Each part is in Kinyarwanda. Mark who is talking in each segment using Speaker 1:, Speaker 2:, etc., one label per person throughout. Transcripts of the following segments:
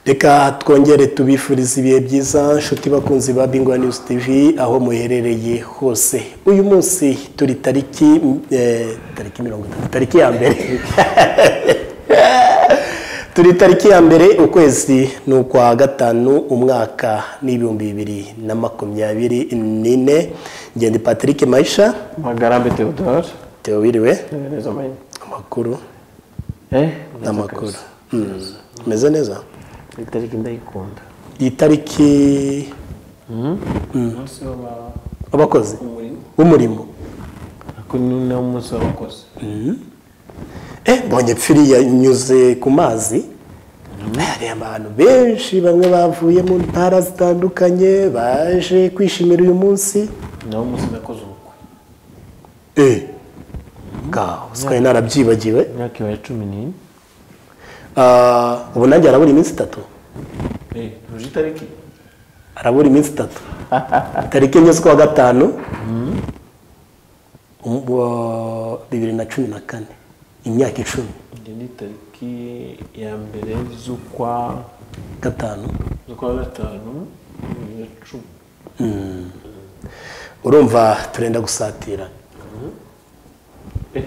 Speaker 1: reka twongere tubifurize ibihe byiza nshuti bakunzi ba bingwa News TV aho muherereye hose uyu munsi turi tariki eh, tariki mirongo itatu tariki ya mbere turi tariki ya mbere ukwezi ni ukwa gatanu umwaka n'ibihumbi bibiri na makumyabiri n'ine ngende patrick mayisha
Speaker 2: magarambe theodore
Speaker 1: Theo wiriwe
Speaker 2: neza manye
Speaker 1: amakuru
Speaker 2: eh
Speaker 1: n'amakuru Mm. umeze neza
Speaker 2: itariki ndayikunda
Speaker 1: iyi tariki
Speaker 3: umunsi w'aba-
Speaker 1: abakozi
Speaker 3: umurimo
Speaker 1: b'umurimo
Speaker 2: ako ni nawo munsi w'abakozi
Speaker 1: Eh, mbonye pfiri yanyuze ku mazi hari abantu benshi bamwe bavuye mu ntara zitandukanye baje kwishimira uyu munsi
Speaker 2: nawo munsi nakoze ubukwe
Speaker 1: eh ngaho sikari narabyibagiwe
Speaker 2: imyaka ibaye cumi n'ine
Speaker 1: Ah, ubu nanjye arabura iminsi itatu
Speaker 2: eh uje itariki
Speaker 1: arabura iminsi itatu tariki enye z'ukwa gatanu um- wa- bibiri na cumi na kane imyaka icumi
Speaker 2: iyi ni tariki ya mbere z'ukwa
Speaker 1: gatanu
Speaker 2: z'ukwa gatanu bibiri na cumi
Speaker 1: urumva turenda gusatira
Speaker 2: eh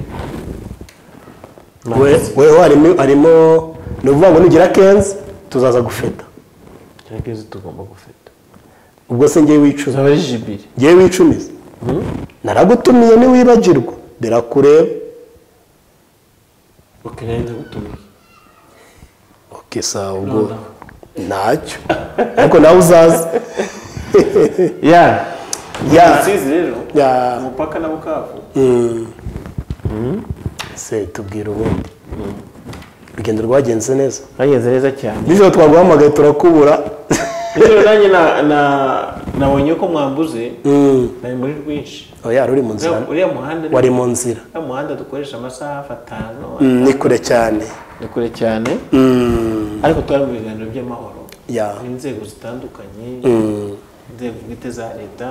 Speaker 1: we weho harimo harimo ni ukuvuga ngo nugira kenzi tuzaza gufeta
Speaker 2: nyageze tugomba gufata
Speaker 1: ubwo se ngewe wicuza
Speaker 2: uzaba ari jibiri
Speaker 1: ngewe wicumiza naragutumiye ntiwibagirwa birakureba
Speaker 2: ukeneye ndagutumiye
Speaker 1: oke sawa ubwo ntacyo ariko nawe uzaza
Speaker 2: ya
Speaker 1: ya
Speaker 2: rusizi rero
Speaker 1: ya
Speaker 2: umupaka na bukavu
Speaker 1: se tubwira ubundi urugendo rwagenze neza
Speaker 2: bageze neza cyane
Speaker 1: nijoro twaguhamagaye turakubura
Speaker 2: nijoro nanjye na- na- nabonye ko mwambuze nari muri rwinshi
Speaker 1: oya ruri mu nzira
Speaker 2: Uriya- uriya muhanda ni-
Speaker 1: wari mu nzira
Speaker 2: uriya muhanda dukoresha amasaha hafi atanu
Speaker 1: Mm, ni kure cyane
Speaker 2: ni kure cyane
Speaker 1: Mm,
Speaker 2: ariko twari mu biganiro by'amahoro
Speaker 1: ya
Speaker 2: n'inzego zitandukanye
Speaker 1: Mm,
Speaker 2: inzego bwite za leta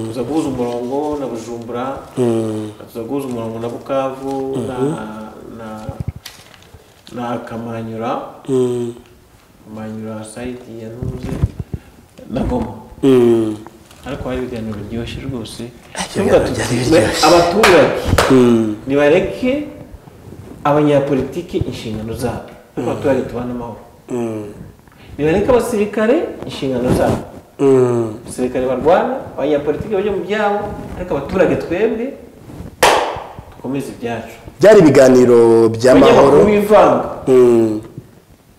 Speaker 2: tuza guhuza umurongo na bujumbura
Speaker 1: mm.
Speaker 2: tuza guhuza umurongo na bukavu na na- na kamanyura
Speaker 1: Mm,
Speaker 2: kamanyura sayidi ya ntuze na goma
Speaker 1: mm,
Speaker 2: ariko hari ibiganiro biryoshye rwose
Speaker 1: ibiganiro
Speaker 2: Tuvuga
Speaker 1: byari
Speaker 2: tuti,
Speaker 1: biryoshye.
Speaker 2: abaturage
Speaker 1: mm.
Speaker 2: nibareke abanyapolitike inshingano zabo n'abaturage tubana amahoro nibareke abasirikare inshingano zabo
Speaker 1: Mm.
Speaker 2: abasirikare barwana abanyapolitike bajya mu byabo ariko abaturage twebwe dukomeze ibyacu
Speaker 1: byari ibiganiro by'amahoro
Speaker 2: abanyamakuru bivanga
Speaker 1: Mm,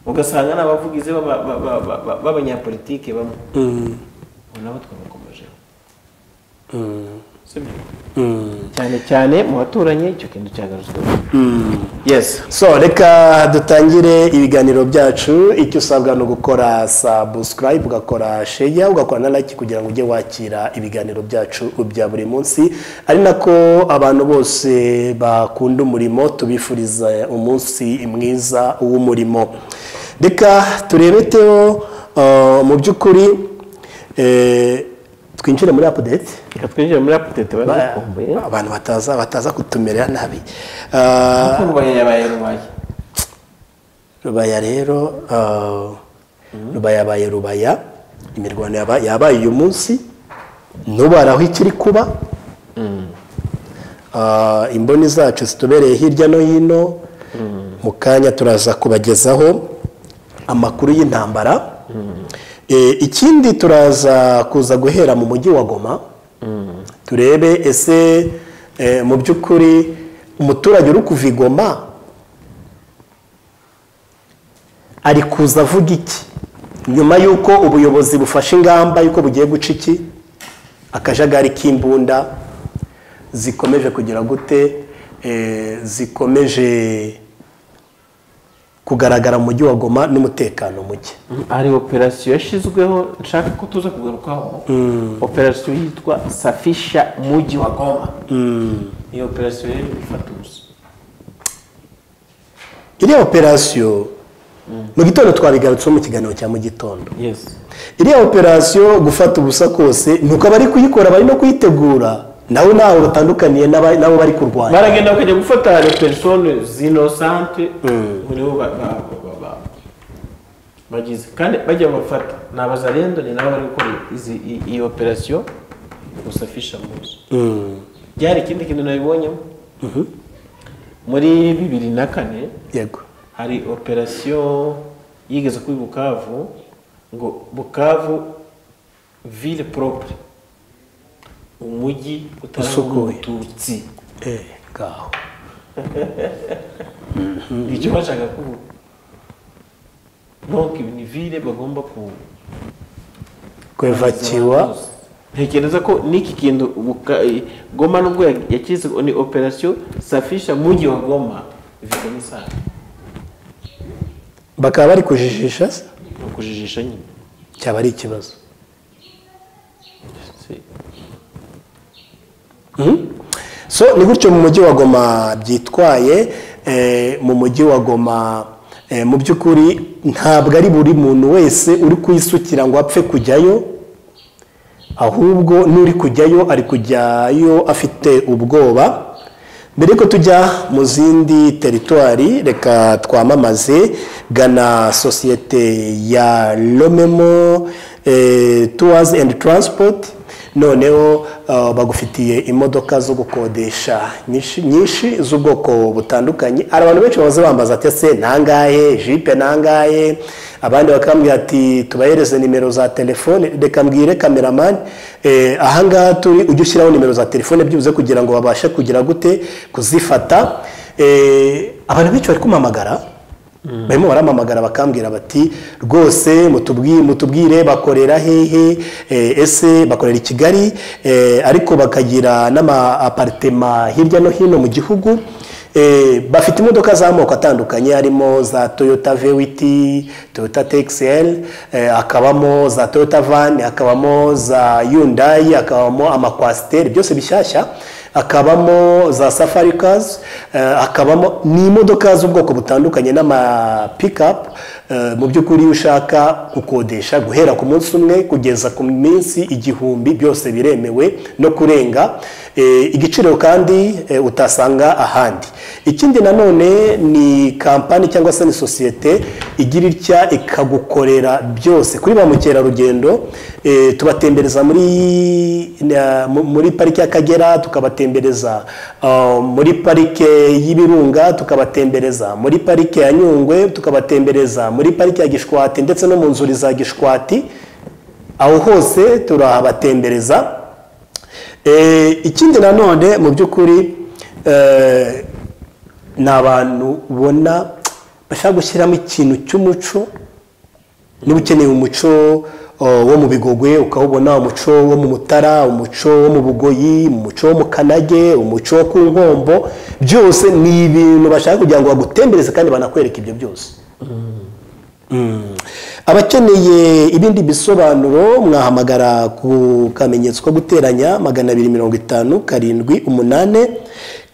Speaker 2: ugasanga ni abavugizi b'aba- ba- ba- ba- ba- b'abanyapolitike bamwe
Speaker 1: mm,
Speaker 2: ubu nabo twabakomejeho
Speaker 1: mm,
Speaker 2: sibyo
Speaker 1: mm,
Speaker 2: cyane cyane mu baturanyi icyo kintu cyagarutswe
Speaker 1: mm.
Speaker 2: yesi
Speaker 1: so reka dutangire ibiganiro byacu icyo usabwa ni ugukora subscribe ugakora sheya ugakora na like kugira ngo ujye wakira ibiganiro byacu bya buri munsi ari nako abantu bose bakunda umurimo tubifuriza umunsi mwiza w'umurimo reka turebe Theo uh, mu by'ukuri eh, twinjire muri apudeti
Speaker 2: reka twinjire muri apudete bari bakumbuye
Speaker 1: abantu bataza bataza kutumera nabi Uh,
Speaker 2: rubaya yabaye rubaya
Speaker 1: rubaya rero ah, rubaya yabaye rubaya imirwano yaba- yabaye uyu munsi nubaraho ikiri kuba Ah, imboni zacu zitubereye hirya no hino mu kanya turaza kubagezaho amakuru y'intambara Eh, ikindi turaza kuza guhera mu mujyi wa goma turebe ese eh, mu by'ukuri umuturage uri kuva i goma ari kuza avuga iki nyuma y'uko ubuyobozi bufashe ingamba y'uko bugiye guca iki akajagari k'imbunda zikomeje kugira gute Eh, zikomeje kugaragara mu mujyi wa goma n'umutekano muke
Speaker 2: hari operasiyo yashyizweho nshaka ko tuza kugarukaho operasiyo yitwa safisha mujyi wa goma iyo operasiyo rero ifata ubusa
Speaker 1: iriya operasiyo mu gitondo twabigarutseho mu kiganiro cya mu gitondo
Speaker 2: yesi
Speaker 1: iriya operasiyo gufata ubusa kose ni uko abari kuyikora bari no kuyitegura nawe ntawe batandukaniye n'aba- n'abo bari kurwanya
Speaker 2: baragenda bakajya gufata le persone zinosante muri bo ba- ba- ba- ba- bagize kandi bajya bafata ni abazarendo ni nabo bari gukora izi i- iyi operasiyo gusafisha muzi byari ikindi kintu nabibonyemo muri bibiri na kane
Speaker 1: yego
Speaker 2: hari operasiyo yigeze kuri bukavu ngo bukavu ville propre umujyi utarangwamo
Speaker 1: Usukuye.
Speaker 2: umututsi
Speaker 1: eh ngaho
Speaker 2: icyo bashaka kuvuga donc ni ville bagomba ku
Speaker 1: kwevakiwa
Speaker 2: ntekereza ko n'iki kintu buka- goma nubwo ya- yakize ni operasiyo safisha mujyi wa goma ifite n'isaha
Speaker 1: bakaba bari kujijisha se
Speaker 2: ni ukujijisha nyine
Speaker 1: cyaba ari ikibazo
Speaker 2: Si-
Speaker 1: so ni gutyo mu mujyi wa goma byitwaye eh, mu mujyi wa goma eh, mu by'ukuri ntabwo ari buri muntu wese uri kuyisukira ngo apfe kujyayo ahubwo n'uri kujyayo ari kujyayo afite ubwoba mbere yuko tujya mu zindi teritwari reka twamamaze gana sosiyete ya romemo eh, tours and transport noneho ah, bagufitiye imodoka zo gukodesha nyinshi- nyinshi z'ubwoko butandukanye hari abantu benshi bahoze bambaza ati ese nangahe jipe nangahe abandi bakambwira ati tubahereze nimero za telefone reka mbwire kameramani eh, ahangaha turi ujye ushyiraho nimero za telefone byibuze kugira ngo babashe kugira gute kuzifata Eh, abantu benshi bari kumamagara barimo baramamagara bakambwira bati rwose mutubwi- mutubwire bakorera hehe eh, ese bakorera i kigali eh, ariko bakagira n'ama aparitema hirya no hino mu gihugu Eh, bafite imodoka z'amoko atandukanye harimo za toyota vewiti toyota tekiseri hakabamo za toyota vani hakabamo za yundayi hakabamo amakwasiteri byose bishyashya hakabamo za safari kazi eh, hakabamo ni imodoka z'ubwoko butandukanye n'amapikapu mu by'ukuri iyo ushaka gukodesha guhera ku munsi umwe kugeza ku minsi igihumbi byose biremewe no kurenga Eh, igiciro kandi eh, utasanga ahandi ikindi nanone ni kampani cyangwa se ni sosiyete igira itya ikagukorera byose kuri ba mukerarugendo eh, tubatembereza muri na- mu- muri parike y'akagera tukabatembereza ah, muri parike y'ibirunga tukabatembereza muri parike ya nyungwe tukabatembereza muri parike ya gishwati ndetse no mu nzuri za gishwati aho hose turahabatembereza Eh, ikindi nanone mu by'ukuri eh, ni abantu ubona bashaka gushyiramo ikintu cy'umuco niba ukeneye umuco oh, wo mu bigogwe ukawubona umuco wo mu mutara umuco wo mu bugoyi umuco wo mu kanage umuco wo ku nkombo byose ni ibintu bashaka kugira ngo bagutembereze kandi banakwereke ibyo byose abakeneye ibindi bisobanuro mwahamagara ku kamenyetso ko guteranya magana abiri mirongo itanu karindwi umunani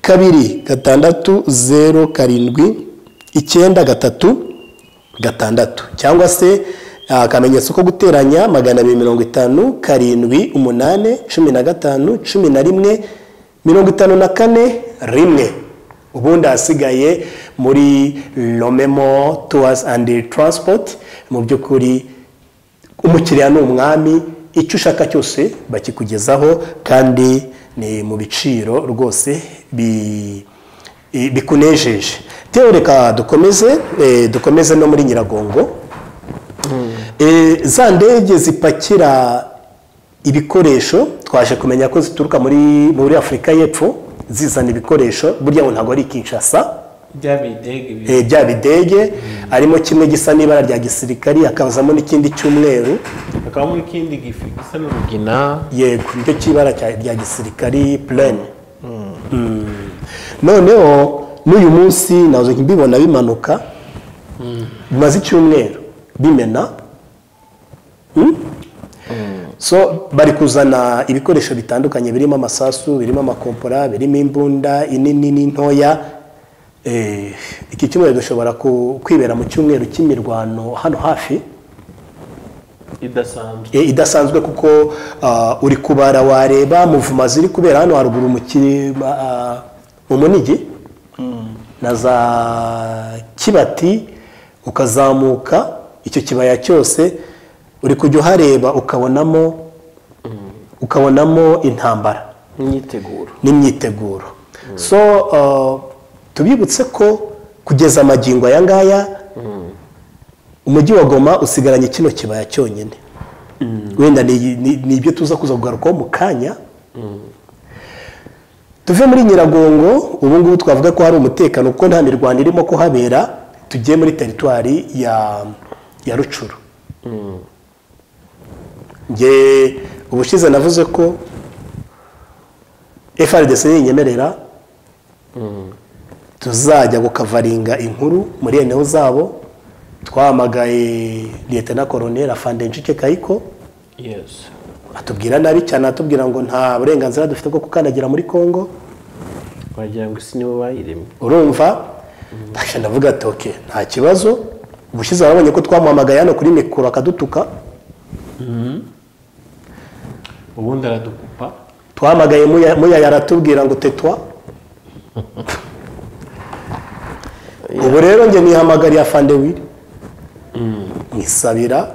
Speaker 1: kabiri gatandatu zeru karindwi icyenda gatatu gatandatu cyangwa se ah, akamenyetso ko guteranya magana abiri mirongo itanu karindwi umunani cumi na gatanu cumi na rimwe mirongo itanu na kane rimwe ubundi ahasigaye muri romemo tours and transport mu by'ukuri umukiriya ni umwami icyo ushaka cyose bakikugezaho kandi ni mu biciro rwose bi- i- bikunejeje Teo, reka dukomeze eh, dukomeze no muri nyiragongo Eh, za ndege zipakira ibikoresho twaje kumenya ko zituruka muri muri afurika y'epfo zizana ibikoresho burya ngo ntabwo ari ikinshasa
Speaker 2: bya bidege bibiri
Speaker 1: Eh, bya bidege harimo kimwe gisa n'ibara rya gisirikari hakazamo n'ikindi cy'umweru
Speaker 2: hakabamo ikindi gifu gisa n'urugina
Speaker 1: yego nicyo cy'ibara cya- rya gisirikari purene noneho n'uyu munsi nazo mbibona bimanuka bimaze icyumweru bimena Mm? so bari kuzana ibikoresho bitandukanye birimo amasasu birimo amakompora birimo imbunda inini n'intoya Eh, iki cyumweru dushobora ku- kwibera mu cyumweru cy'imirwano hano hafi
Speaker 2: idasanzwe
Speaker 1: e, idasanzwe kuko ah, uri kubara wareba muvuma ziri kubera hano haruguru mu kiri- ma- ah, mu munigi na za kibati ukazamuka icyo kibaya cyose uri kujya uhareba ukabonamo ukabonamo intambara
Speaker 2: imyiteguro
Speaker 1: n'imyiteguro so uh, tubibutse ko kugeza amagingo aya ngaya umujyi wa goma usigaranye kino kibaya cyonyine wenda ni- ni ni ibyo tuza kuza kugarukaho mu kanya tuve muri nyiragongo ubu ngubu twavuga ko hari umutekano kuko nta mirwano irimo kuhabera tugiye muri teritwari ya ya rucuru nge ubushize navuze ko frdc ninyemerera tuzajya gukavaringa inkuru muri eneo zabo twahamagaye liyetena koroneri afande ncike kayiko
Speaker 2: yesi
Speaker 1: atubwira nabi cyane atubwira ngo nta burenganzira dufite bwo gukandagira muri congo
Speaker 2: wagira ngo isi nibo bayiremye
Speaker 1: urumva ntacyo ndavuga ati oke nta kibazo ubushize warabonye ko twamuhamagaye hano kuri mikoro akadutuka
Speaker 2: ubundi aradukupa
Speaker 1: twahamagaye muya- muyaya aratubwira ngo tetwa ubu rero njye nihamagariye afande wiri nkisabira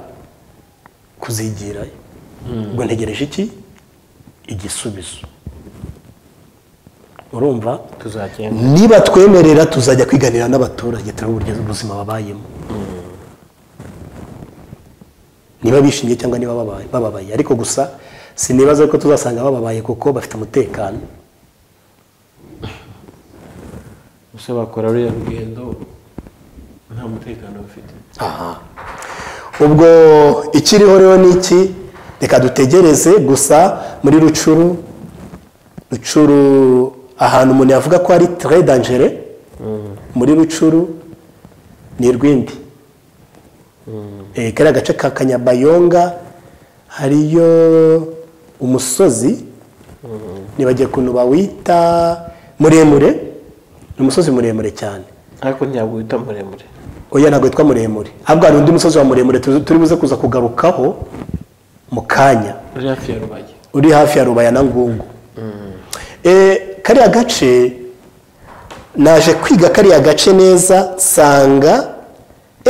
Speaker 1: kuzigirayo ubwo ntegereje iki igisubizo urumva
Speaker 2: tuzagenda
Speaker 1: niba twemerera tuzajya kwiganira n'abaturage turebe uburyo ubuzima babayemo niba bishimye cyangwa niba babaye- bababaye ariko gusa sinibaza ko tuzasanga bababaye kuko bafite umutekano
Speaker 2: gusa bakora ruriya rugendo nta mutekano bafite
Speaker 1: ubwo ikiriho rero ni iki reka dutegereze gusa muri rucuru rucuru ahantu umuntu yavuga ko ari tre dangere muri rucuru ni rwindi Eh, kariya gace ka kanyabayonga hariyo umusozi nibagiye ukuntu bawita muremure ni umusozi muremure cyane
Speaker 2: ariko ntabwo wita muremure
Speaker 1: oya ntabwo witwa muremure ahubwo hari undi musozi wa muremure tuzi- turi buze kuza kugarukaho mu kanya
Speaker 2: uri hafi ya rubage
Speaker 1: uri hafi ya rubaya na ngungu Eh, kariya gace naje kwiga kariya gace neza nsanga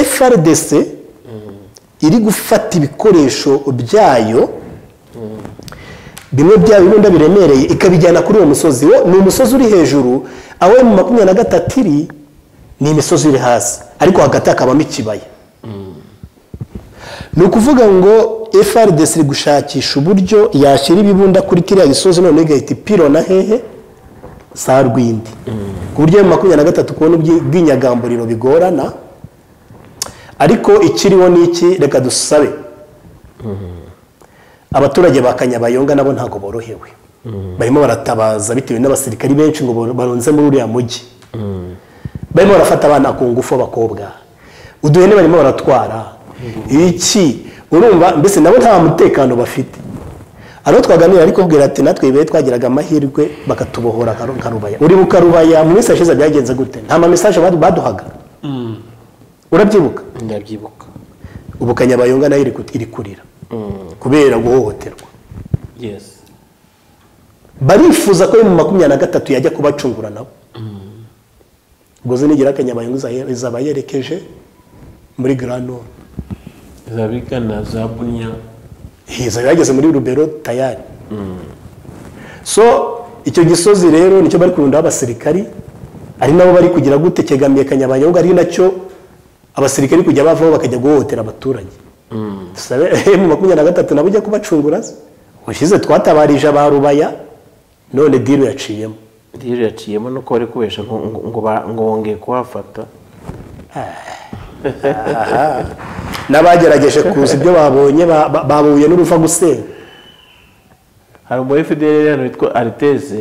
Speaker 1: frdc iri gufata ibikoresho byayo bimwe byayo ibunda biremereye ikabijyana kuri uwo musozi wo ni umusozi uri hejuru aho mu makumyabiri na gatatu iri ni imisozi iri hasi ariko hagati hakabamo ikibaya ni ukuvuga ngo frdc iri gushakisha uburyo yashyira ibibunda kuri kiriya gisozi none igahita ipirona hehe saa rwindi ku buryo mu makumyabiri na gatatu kubona ubwi- ubwinyagamburiro bigorana ariko ikiriho ni iki reka dusabe abaturage ba kanyabayonga nabo ntabwo borohewe barimo baratabaza bitewe n'abasirikari benshi ngo baro- barunze muri uriya mujyi barimo barafata abana ku ngufu b'abakobwa uduhene barimo baratwara iki urumva mbese nabo nta mutekano bafite abo twaganira ariko ubwira ati natwe ibe twagiraga amahirwe bakatubohora nka- nka rubaya uri mu karubaya mu minsi yashize byagenze gute nta ma message badu- baduhaga urabyibuka
Speaker 2: ndabyibuka
Speaker 1: ubu kanyabayonga nayo iri ku- iri kurira kubera guhohoterwa
Speaker 2: yesi
Speaker 1: barifuza ko mu makumyabiri na gatatu yajya kubacungura nabo ubwo zo nigera kanyabayonga iza- izaba yerekeje muri garanoro
Speaker 2: zabigana za bunya
Speaker 1: hiza yageze muri rubero tayari so icyo gisozi rero nicyo bari kurundaho abasirikari ari nabo bari kugira gute cyegamiye kanyabayonga ari nacyo abasirikari kujya bavaho bakajya guhohotera abaturage dusabe mu makumyabiri na gatatu nabo ujya kubacungura se ushize twatabarije ba rubaya none diru yaciyemo
Speaker 2: rero yaciyemo nuko bari kubesha ngo ngo- ngo ba- ngo bongeye kuhafata
Speaker 1: n'abagerageje kuza ibyo babonye ba- ba- bahuye n'uruva gusenya
Speaker 2: hari umu fdr hano witwa ariteze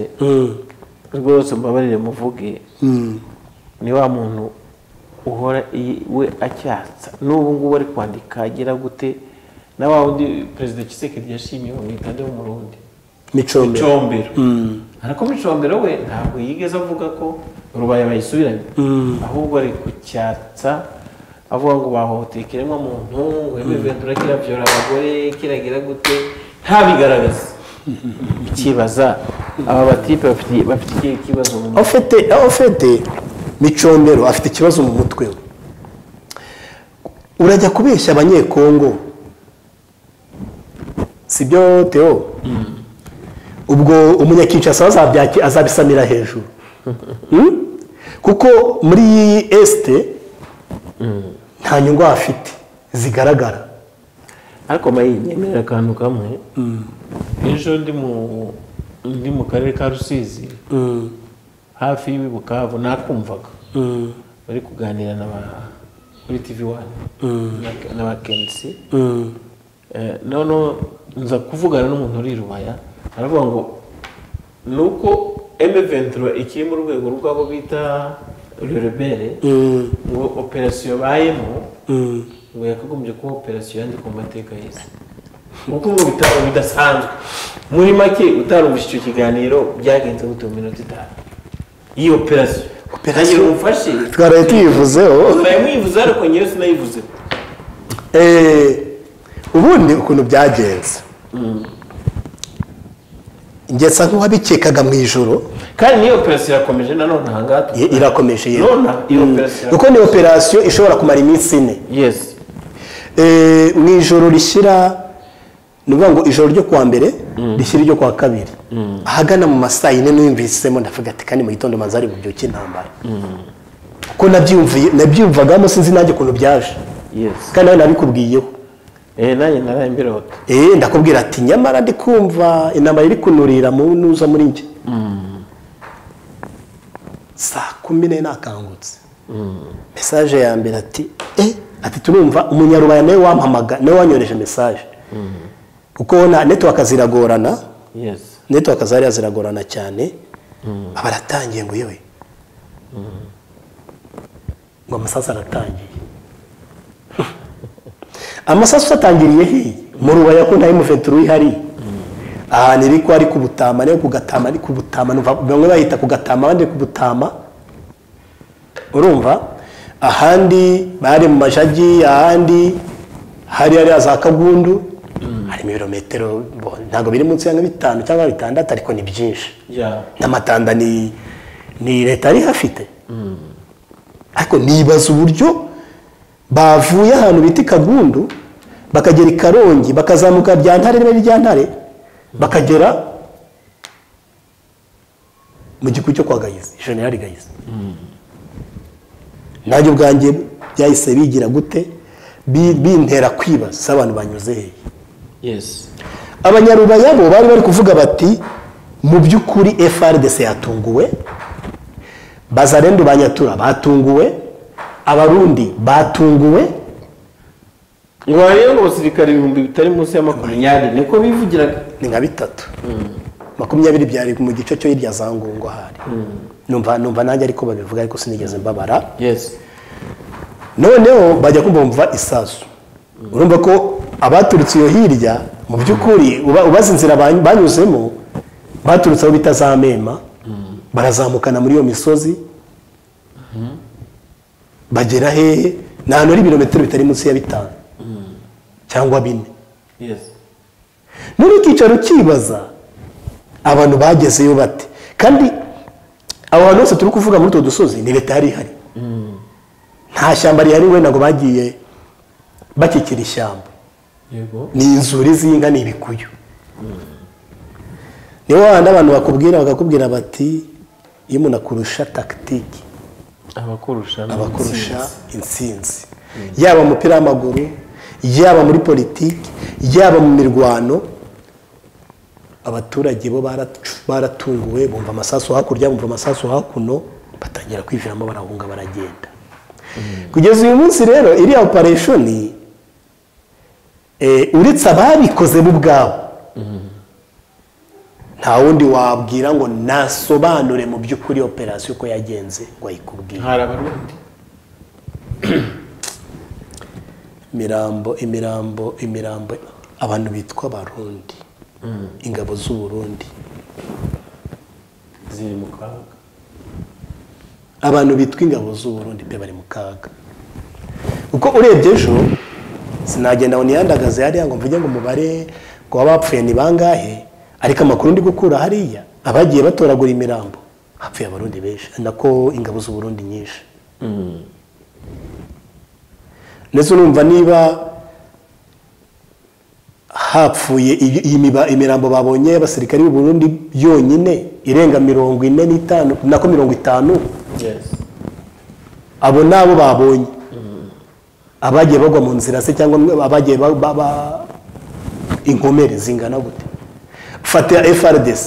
Speaker 2: rwose mbabarire muvuge ni wa muntu uhora i- we acyatsa n'ubu ngubu ari kwandika agira gute na wa wundi perezida kisekedi yashimye bamwita nde w'umurundi
Speaker 1: micombero
Speaker 2: combero ariko muri combero we ntabwo yigeze avuga ko rubaya bayisubiranye ahubwo ari kucyatsa avuga ngo bahohoteye ikiremwa muntu wemiventura kirabyora abagore kiragira gute ntabigaragaze ukibaza aba batipe bafite- bafite ikihe kibazo mu mutwe
Speaker 1: ofite ofite micombero afite ikibazo mu mutwe we urajya kubeshya abanyekongo si byo teo ubwo umunyakicasi azabisamira hejuru Hmm? kuko muri iyi esite nta nyungu hafite zigaragara
Speaker 2: ariko mayiyemerera akantu kamwe ejo ndi mu ndi mu karere ka rusizi hafi y'i bukavu nakumvaga bari kuganira n'aba- kuri tv wani n'abakensi Eh, noneho nza kuvugana n'umuntu uri i rubaya aravuga ngo ni uko emeventuro ikiri mu rwego rw'abo bita rurebere
Speaker 1: Mm,
Speaker 2: ngo operasiyo bayemo
Speaker 1: mm.
Speaker 2: ngo yakagombye kuba operasiyo yandikwa mu mateka y'isi kuko ubu bitaro bidasanzwe muri make utarumvise icyo kiganiro byagenze gute mu minota itanu iyi operasiyo
Speaker 1: Operasiyo?
Speaker 2: ntagira umfashe
Speaker 1: twaraye tuyivuzeho
Speaker 2: ntaye mwivuze ariko nyine sinayivuzeho
Speaker 1: Eh, ubundi ukuntu byagenze ngesa nk'uwabikekaga mu ijoro
Speaker 2: kandi n'iyo operasiyo irakomeje nanone ahangaha
Speaker 1: i-
Speaker 2: tuvuga.
Speaker 1: irakomeje yewe
Speaker 2: Nona, iyo operasiyo
Speaker 1: kuko ni operasiyo ishobora kumara iminsi ine
Speaker 2: yes
Speaker 1: Eh, mu ijoro rishyira ni ukuvuga ngo ijoro ryo kuwa mbere rishyira iryo kuwa kabiri ahagana mu masaa yine n'uyumvisemo ndavuga ati kandi mu gitondo manza ari bubyuke intambara kuko nabyumviye nabyumvagamo sinzi nanjye ukuntu byaje
Speaker 2: yes
Speaker 1: kandi nawe nabikubwiyeho
Speaker 2: eh nanjye naraye mbirota
Speaker 1: Eh, ndakubwira ati nyamara ndi kumva intambara iri kunurira mu nuza muri njye saa kumi n'ebyiri nakangutse mesaje ya mbere ati eh ati turumva umunyarubaya nawe wampamaga nawe wanyoreje mesaje kuko na netiwaka ziragorana
Speaker 2: yes
Speaker 1: netiwaka zariya ziragorana cyane aba aratangiye ngo yewe ngo amasasu aratangiye amasasu atangiriye he mu rubaya ko nta y'umufetero uhari ahantu iri ko ari ku butama nayo ku gatama ari ku butama numva bamwe bayita ku gatama abandi ku butama urumva ahandi bari mu majagi ahandi hari hariya za kagundu hari ibirometero bo- ntabwo biri munsi ya nka bitanu cyangwa bitandatu ariko ni byinshi
Speaker 2: yeah
Speaker 1: n'amatanda ni ni leta yari ihafite ariko nibaza uburyo bavuye ahantu bita i kagundu bakagera i karongi bakazamuka rya ntare niba ari rya ntare bakagera mu giku cyo kwa gahizi jenerali gahizi nanjye ubwanjye byahise bigira gute Bi- bintera kwibaza se abantu banyuze hehe
Speaker 2: yes
Speaker 1: abanyarubaya bo bari bari kuvuga bati mu by'ukuri frdc yatunguwe bazarendu ba nyatura batunguwe abarundi batunguwe
Speaker 2: ibaye ngo abasirikare ibihumbi bitari munsi ya makumyabiri niko bivugiraga
Speaker 1: ni nka bitatu makumyabiri byari mu gice cyo hirya za ngungo hari numva numva nanjye ariko babivuga ariko sinigeze mbabara
Speaker 2: yes
Speaker 1: noneho bajya kumva bumva isasu urumva ko abaturutse iyo hirya mu by'ukuri uba- ubaza inzira ba- banyuzemo baturutse aho bita za mema barazamukana muri iyo misozi bagera hehe ni ahantu hari ibirometero bitari munsi ya bitanu cyangwa bine
Speaker 2: yes
Speaker 1: muri icyicaro ukibaza abantu bagezeyo bate kandi abo bantu bose turi kuvuga muri utwo dusozi ni leta yari ihari nta shyamba rihari we ntabwo bagiye bakikira ishyamba
Speaker 2: yego
Speaker 1: ni inzuri z'inka ni ibikuyu nibo wahandi abantu bakubwira bakakubwira bati iyo umuntu akurusha takitiki
Speaker 2: abakurusha ni
Speaker 1: abakurusha
Speaker 2: intsinzi.
Speaker 1: intsinzi yaba mu mupira w'amaguru yaba muri politiki yaba mu mirwano abaturage bo baracu- baratunguwe bumva amasasu hakurya bumva amasasu hakuno batangira kwiviramo barahunga baragenda kugeza uyu munsi rero iriya opereshoni eh, uretse ababikoze bo ubwabo nta wundi wabwira ngo nasobanure mu by'ukuri operasiyo uko yagenze ngo ayikubwire
Speaker 2: hari abarundi
Speaker 1: imirambo imirambo imirambo abantu bitwa abarundi ingabo z'uburundi
Speaker 2: ziri mu kaga
Speaker 1: abantu bitwa ingabo z'uburundi pe bari mu kaga kuko urebye ejo sinagenda ngo niyandagaze hariya ngo mvuge ngo umubare ngo abapfuye ni bangahe ariko amakuru ndi gukura hariya abagiye batoragura imirambo hapfuye abarundi benshi nako ingabo z'uburundi nyinshi ndetse urumva niba hapfuye iyi- iyi miba- imirambo babonye y'abasirikare b'u Burundi yonyine irenga mirongo ine n'itanu nako mirongo itanu
Speaker 2: yesi
Speaker 1: abo ni abo babonye abagiye bagwa mu nzira se cyangwa abagiye ba- ba- ba- inkomere zingana gute fate frdc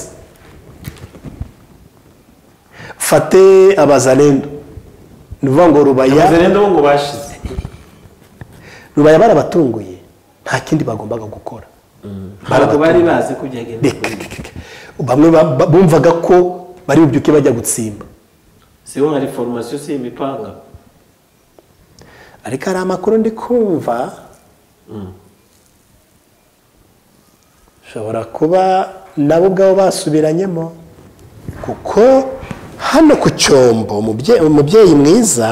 Speaker 1: fate abazalendo ni ukuvuga ngo rubaya
Speaker 2: abazerenda bo ngo bashize
Speaker 1: rubaya barabatunguye nta kindi bagombaga gukora
Speaker 2: ntabwo bari bazi ko byagenda
Speaker 1: Reka. bamwe ba- ba- bumvaga ko bari bubyuke bajya gutsimba
Speaker 2: si bo hari foromasiyo si imipanga
Speaker 1: ariko hari amakuru ndi kumva ushobora kuba nabo ubwabo basubiranyemo kuko hano ku cyombo umubye- umubyeyi mwiza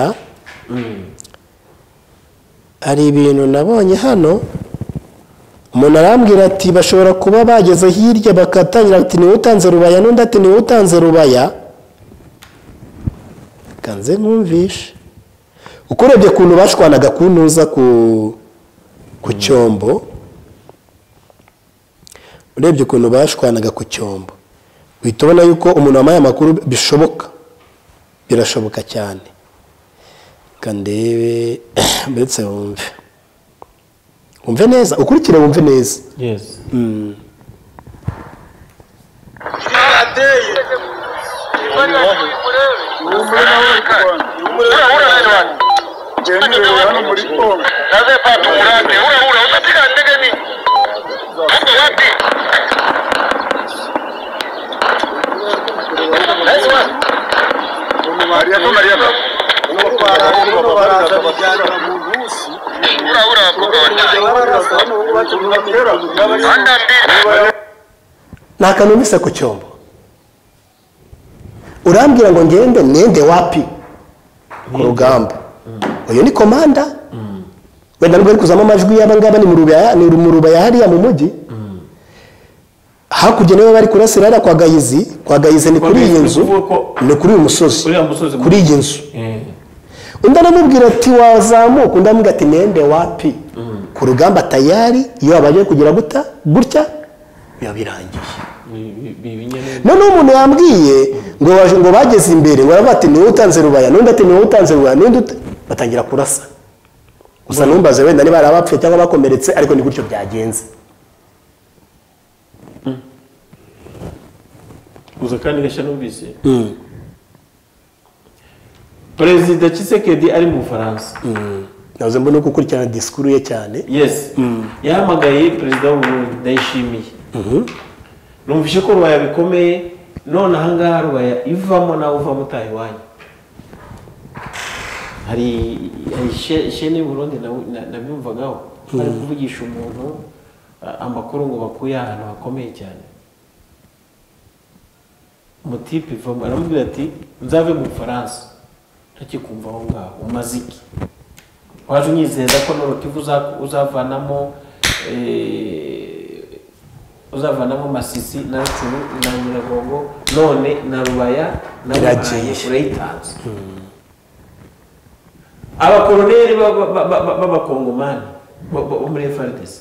Speaker 1: hari ibintu nabonye hano umuntu arambwira ati bashobora kuba bageze hirya bakatangira ati niwe utanze rubaya n'undi ati niwe utanze rubaya kanze nkumvishe uko urebye ukuntu bashwanaga ku ntuza ku ku cyombo urebye ukuntu bashwanaga ku cyombo uhita ubona yuko umuntu wamaye amakuru bishoboka birashoboka cyane reka ndebe ndetse wumve wumve neza ukurikire wumve neza
Speaker 2: yesi
Speaker 3: byarateye naze papa umurande urahura unapiga ndege ni uko wapi Nice one. urahura abakobwa banyaye anda mbili
Speaker 1: nta kantu mbese ku cyombo urambwira ngo ngende nende wapi ku rugamba uyu ni komanda wenda nubwo ari kuzamo amajwi y'aba ngaba ni mu rubaya ni mu rubaya hariya mu mujyi hakurya nibo bari kurasira hariya kwa gayizi kwa gayizi ni
Speaker 2: Kwa
Speaker 1: kuri iyi
Speaker 2: Gahizi,
Speaker 1: nzu
Speaker 2: ukuvuga ko-
Speaker 1: ni kuri uyu musozi
Speaker 2: Kuri uyu musozi.
Speaker 1: kuri iyi nzu undi anamubwira ati wazamuka undi amubwira ati nende wapi ku rugamba tayari iyo wabaje kugira guta gutya biba birangiye
Speaker 2: bibinyamibwa
Speaker 1: noneho umuntu yambwiye ngo baje ngo bageze imbere ngo aravuga ati niwe utanze rubaya n'undi ati niwe utanze rubaya n'undi uta-" batangira kurasa gusa numbaze wenda niba hari abapfuye cyangwa abakomeretse ariko ni gutyo byagenze
Speaker 2: gusa kandi gashya numvise perezida kisekedi ari mu bufaransa
Speaker 1: nabuze mbona uko ukurikirana disikuru ye cyane
Speaker 2: yesi yahamagaye perezida w'uburundi ndayishimiye numvise ko rubaya bikomeye none ahangaha rubaya ivamo nawe uvamo utaha iwanyu hari hari she- shene y'uburundi nawe- na- nabimvagaho bari kuvugisha umuntu a- amakuru ngo bakuye ahantu hakomeye cyane umutipe ivamo aramubwira ati nzave mu bufaransa ntakikumva aho ngaho umaze iki waje unyizeza ko n'urutiva uza- uzavanamo eh, uzavanamo masisi na rucumu na nyiragongo none na rubaya na
Speaker 1: Biragiye.
Speaker 2: rubaye urayitanze abakoroneri b'aba- b'aba- b'aba- b'abakongomani bo- bo- bo muri efardesi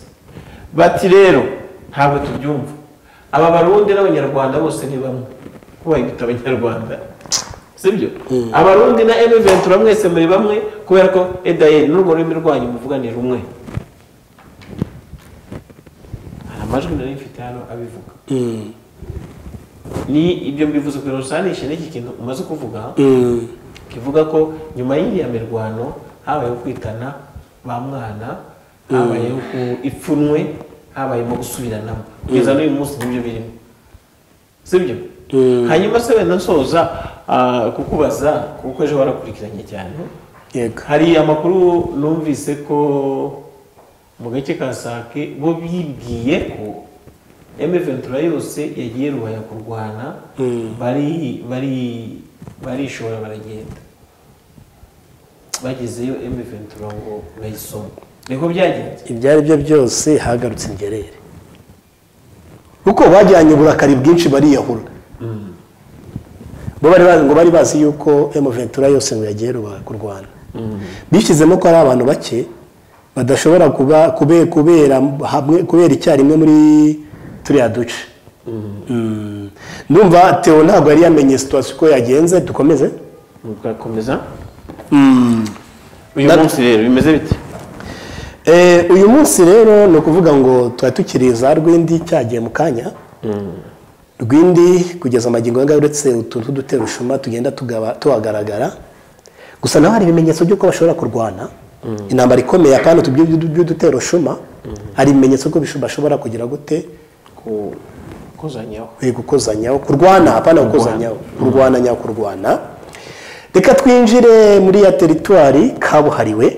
Speaker 2: bati rero ntabwo tubyumva aba barundi n'abanyarwanda bose ni bamwe ko bayita abanyarwanda sibyo abarundi na eme ventura mwese muri bamwe kubera ko edaye n'urwo rurimi rwanyu muvuga ni rumwe hari amajwi nari mfite hano abivuga ni ibyo mbivuze kugira ngo usanishe n'iki kintu umaze kuvuga kivuga ko nyuma y'iriya mirwano habayeho kwitana ba mwana habayeho ku ipfunwe habayemo gusubiranamo kugeza n'uyu munsi nibyo birimo sibyo hanyuma se wenda nsoza ah, kukubaza kuko ejo warakurikiranye cyane
Speaker 1: yego
Speaker 2: hari amakuru numvise ko mu gace ka sake bo bibwiye ko eme ventura yose yagiye rubaya kurwana bari bari barishora baragenda bagezeyo eme ventura ngo bayisome niko byagenze
Speaker 1: ibyo ari byo byose hagarutse ingerere kuko bajyanye uburakari bwinshi bariyahura bo bari bazi ngo bari bazi yuko emu ventura yose ngo yagiye ruba- kurwana bishyizemo ko ari abantu bake badashobora kuba kube- kubera hamwe kubera icyarimwe muri turiya duce Mm. ndumva teo ntabwo yari yamenye situwasiyo uko yagenze dukomeze
Speaker 2: mugakomeza
Speaker 1: Mm.
Speaker 2: uyu
Speaker 1: Na-
Speaker 2: munsi rero bimeze bite
Speaker 1: Eh, uyu munsi rero ni ukuvuga ngo tuba tukiri za rwindi cyagiye mu kanya rwindi kugeza amagingo yanga uretse utuntu tw'uduterushuma tugenda tugaba tuhagaragara gusa naho hari ibimenyetso by'uko bashobora kurwana intambara ikomeye kandi utu by'udu- by'uduterushuma hari ibimenyetso ko bisho- bashobora kugira gute
Speaker 2: ku kuzanyaho
Speaker 1: Eh, gukozanyaho kurwana hapana gukozanyaho kurwana nyaho kurwana reka twinjire muri ya teritwari kabuhariwe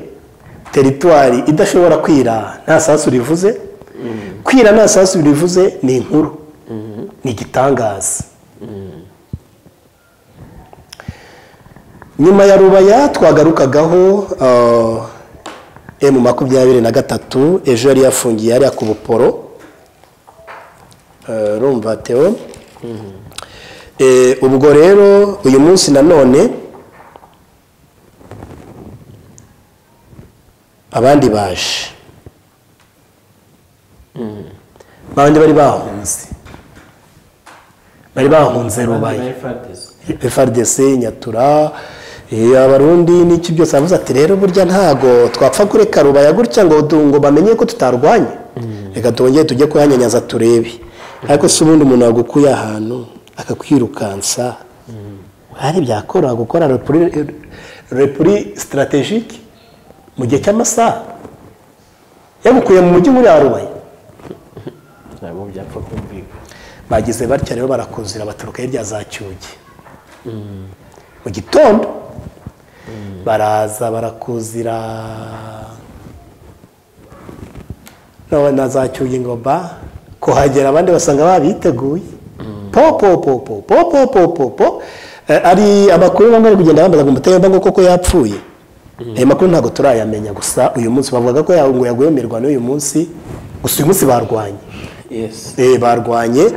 Speaker 1: teritwari idashobora kwira nta sasu rivuze kwira nta sasu rivuze ni inkuru ni igitangaza nyuma ya rubaya twagarukagaho emu makumyabiri na gatatu ejo yari yafungiye hariya ku buporo Eh, urumva teo Eh, ubwo rero uyu munsi nanone abandi baje babandi bari bahunze bari bahunze rubaye
Speaker 2: Fadesi.
Speaker 1: frdc nyatura eh, abarundi n'iki byose aravuze ati rero burya ntago twapfa kureka rubaya gutya ngo du- ngo bamenye ko tutarwanye reka twongere tujye kuhanyanyaza turebe ariko si ubundi umuntu wagukuye ahantu akakwirukansa hari byakora gukora repuri repuri sitarategike mu gihe cy'amasaha yagukuye mu mujyi muri rubaya
Speaker 2: ntabwo byapfa kumvikana
Speaker 1: bagize batya rero barakuzira baturuka hirya za cyugi mu gitondo baraza barakuzira nawe na za cyugi ngo ba kuhagera abandi basanga babiteguye po po po po po po po po po Eh, ari amakuru bamwe bari kugenda bambaza ngo umutemba ngo koko yapfuye ayo makuru ntabwo turayamenya gusa uyu munsi bavugaga ko ya- ngo yaguye mu mirwano y'uyu munsi gusa uyu munsi barwanye
Speaker 2: yes
Speaker 1: Eh, barwanye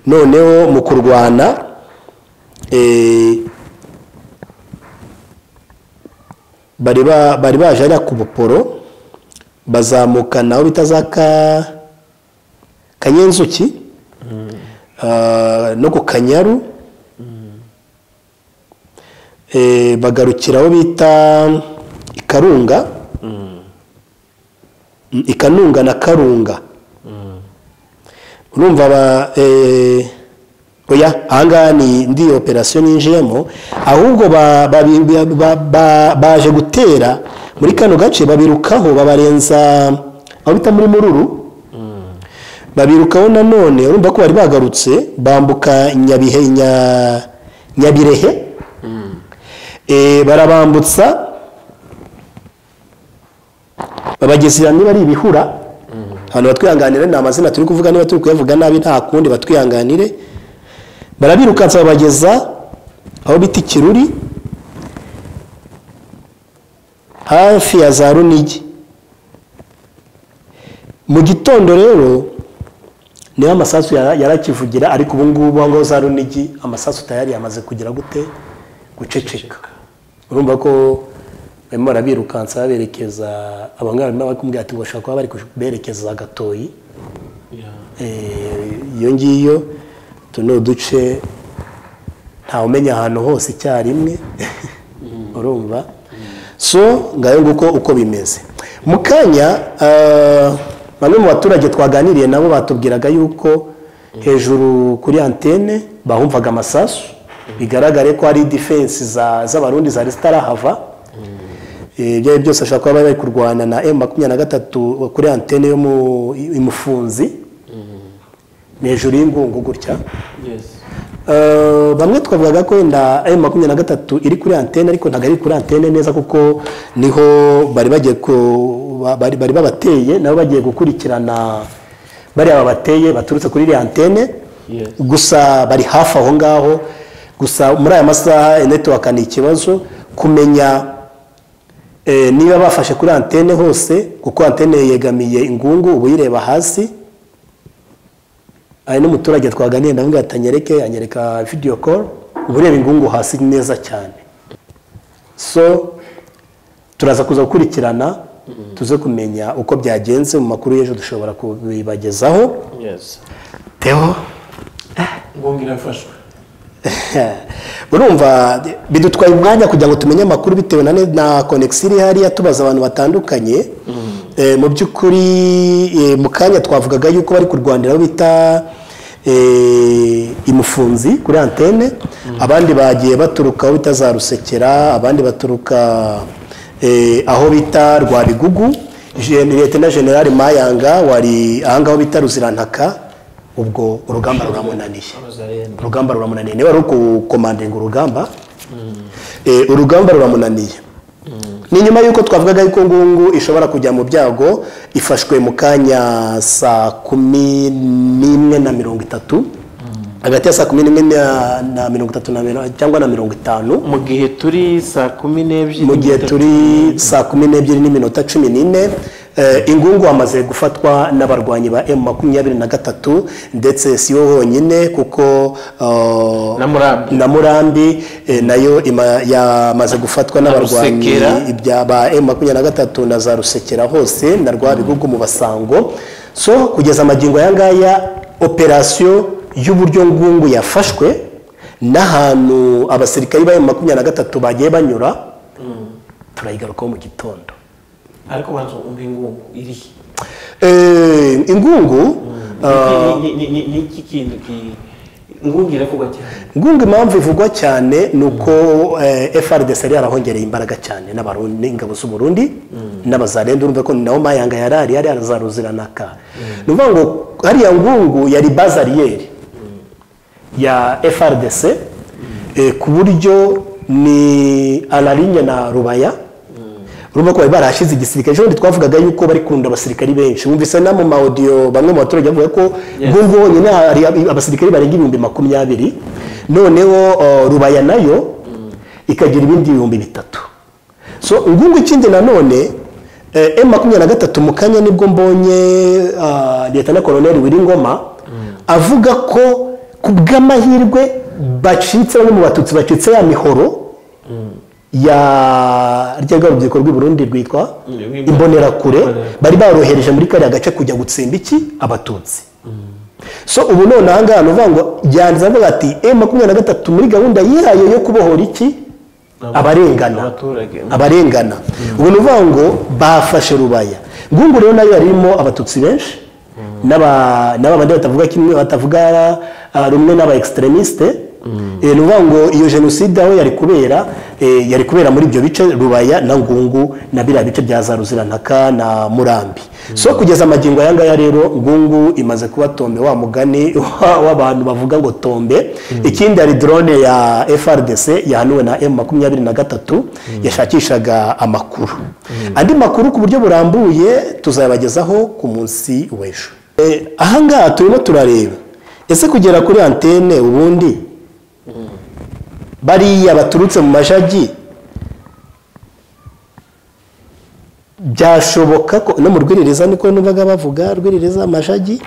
Speaker 1: noneho mu kurwana eh, bari ba- bari baje hariya ku buporo bazamukana aho bita za ka kanyenzuki ah, no ku kanyaru eh, bagarukira aho bita ikarunga Mm, ikanunga na karunga urumva aba eh, oya ahangaha ni ndi operasiyo ninjiyemo ahubwo ba- babi- ba- ba- ba- baje gutera muri kano gace babirukaho babarenza aho bita muri mururu babirukaho nanone urumva ko bari bagarutse bambuka nyabihe nya- nyabirehe Eh, barabambutsa babagezera niba ari ibihura abantu batwihanganire ni amazina turi kuvuga niba turi kuyavuga nabi nta kundi batwihanganire barabirukansa babageza aho bita ikiruri hafi ya za runigi mu gitondo rero niho amasasu yara- yarakivugira ariko ubu ngubu aho ngaho za runigi amasasu tayari yamaze kugira gute guceceka urumva ko barimo barabirukansa baberekeza abangaba barimo barakubwira ati bashobora kuba bari kuberekeza gatoyi
Speaker 2: Yeah.
Speaker 1: Eh, iyo ngiyo utu ni uduce ntawumenya ahantu hose icyarimwe urumva so ngayo nguko uko bimeze mu kanya ah, bamwe mu baturage twaganiriye nabo batubwiraga yuko hejuru kuri antene bahumvaga amasasu bigaragare ko ari defense za- z'abarundi zari zitarahava Eh, ibyo ari byo byose ashobora kuba bari bari kurwana na emu makumyabiri na gatatu kuri antene yo mu imufunzi ni hejuru y'ingungu gutya
Speaker 2: yes
Speaker 1: Eh, bamwe twavugaga ko wenda m makumyabiri na gatatu iri kuri antene ariko ntabwo ari kuri antene neza kuko niho bari bagiye ku- ba- bari bari babateye nabo bagiye gukurikirana bariya babateye baturutse kuri iriya antene
Speaker 2: Yes.
Speaker 1: gusa bari hafi aho ngaho gusa muri aya masaha netiwaka ni ikibazo kumenya eh, niba bafashe kuri antene hose kuko antene yegamiye ingungu uba uyireba hasi hari n'umuturage twaganiye ndamubwira ati anyereke anyereka video call uba ureba ingungu hasi neza cyane so turaza kuza gukurikirana tuze kumenya uko byagenze mu makuru y'ejo dushobora kubibagezaho
Speaker 2: yesi
Speaker 1: teho
Speaker 2: ngungira mfashwe
Speaker 1: urumva bidutwaye umwanya kugira ngo tumenye amakuru bitewe na ne- na konegisi iri hariya tubaza abantu batandukanye Eh, mu by'ukuri eh, mu kanya twavugaga yuko bari kurwanira aho bita eh, imufunzi kuri antene abandi bagiye baturuka aho bita za rusekera abandi baturuka eh, aho bita rwabigugu Gen- leta generali mayanga wari ahangaha aho bita ruzirantaka ubwo urugamba ruramunaniye
Speaker 2: amazarene
Speaker 1: urugamba ruramunaniye niba ari ukukomandinga urugamba eh, urugamba ruramunaniye ni nyuma y'uko twavugaga yuko ngungu ishobora kujya mu byago ifashwe mu kanya saa kumi n'imwe na mirongo itatu hagati ya saa kumi n'imwe na- na mirongo itatu na mirongo- cyangwa na mirongo itanu
Speaker 2: mu gihe turi saa kumi n'ebyiri
Speaker 1: mu gihe turi saa kumi n'ebyiri n'iminota cumi n'ine eh, ingungu hamaze gufatwa n'abarwanyi ba emu makumyabiri na gatatu ndetse si bo honyine kuko eh,
Speaker 2: na murambi
Speaker 1: na murambi eh, nayo ima- yamaze gufatwa n'abarwanyi
Speaker 2: Rusekera.
Speaker 1: ibya ba emu makumyabiri na gatatu na za rusekera hose na rwabibugu mu basango so kugeza amagingo aya ngaya operasiyo y'uburyo ngungu yafashwe n'ahantu abasirikari ba emu makumyabiri na gatatu bagiye banyura turayigarukaho mu gitondo
Speaker 2: ariko banza umva ingungu irihe
Speaker 1: Eh, ingungu ah,
Speaker 2: Ni- ni- ni- ni iki kintu ki- ingungu iravugwa cyane
Speaker 1: ngunga impamvu ivugwa cyane ni uko eh, FRDC yari yarahongereye imbaraga cyane n'abarundi ingabo z'u Burundi n'abazarenda urumva ko naho mayanga yari ari yari arazaruziranaka ni ukuvuga ngo hariya ngungu yari bazariyeri ya FRDC eh, ku buryo ni alarinye na rubaya urumva ko bari barahashyize igisirikare ejo bundi twavugaga yuko bari kurunda abasirikari benshi wumvise no mu maodiyo bamwe mu baturage bavuga ko ngungu honyine hari ab- abasirikari barenga ibihumbi makumyabiri noneho uh, rubaya nayo ikagira ibindi bihumbi bitatu so ngungu ikindi nanone eh, M makumyabiri na gatatu mu kanya nibwo mbonye ah, leta na koloneli Wiringoma avuga ko ku bw'amahirwe bacitse bamwe mu batutsi bacitse ya mihoro ya rya rwa rubyiruko rw'i Burundi rwitwa
Speaker 2: Imbonerakure.
Speaker 1: imbonerakure bari barohereje muri kariya gace kujya gutsemba iki abatutsi so ubu none aha ngaha ni uvuga ngo yanditse avuga ati M makumyabiri na gatatu muri gahunda yihaye yo kubohora iki abarengana
Speaker 2: abaturage
Speaker 1: abarengana ubu ni ukuvuga ngo bafashe rubaya ngungu rero nayo yarimo abatutsi benshi n'aba n'aba bandi batavuga kimwe batavuga ah, rumwe n'aba extremistes Eh, ni ukuvuga ngo iyo jenoside aho yari kubera eh, yari kubera muri ibyo bice rubaya na ngungu na biriya bice bya za ruzirantaka na murambi so kugeza amagingo aya ngaya rero ngungu imaze kuba tombe wa mugani wa- w'abantu bavuga ngo tombe ikindi hari drone ya FRDC yahanuwe na M makumyabiri na gatatu yashakishaga amakuru andi makuru ku buryo burambuye tuzayabagezaho ku munsi w'ejo Eh, aha ngaha turimo turareba ese kugera kuri antene ubundi bariya baturutse mu majagi byashoboka ko no mu rwiririza niko numvaga bavuga rwiririza amajagi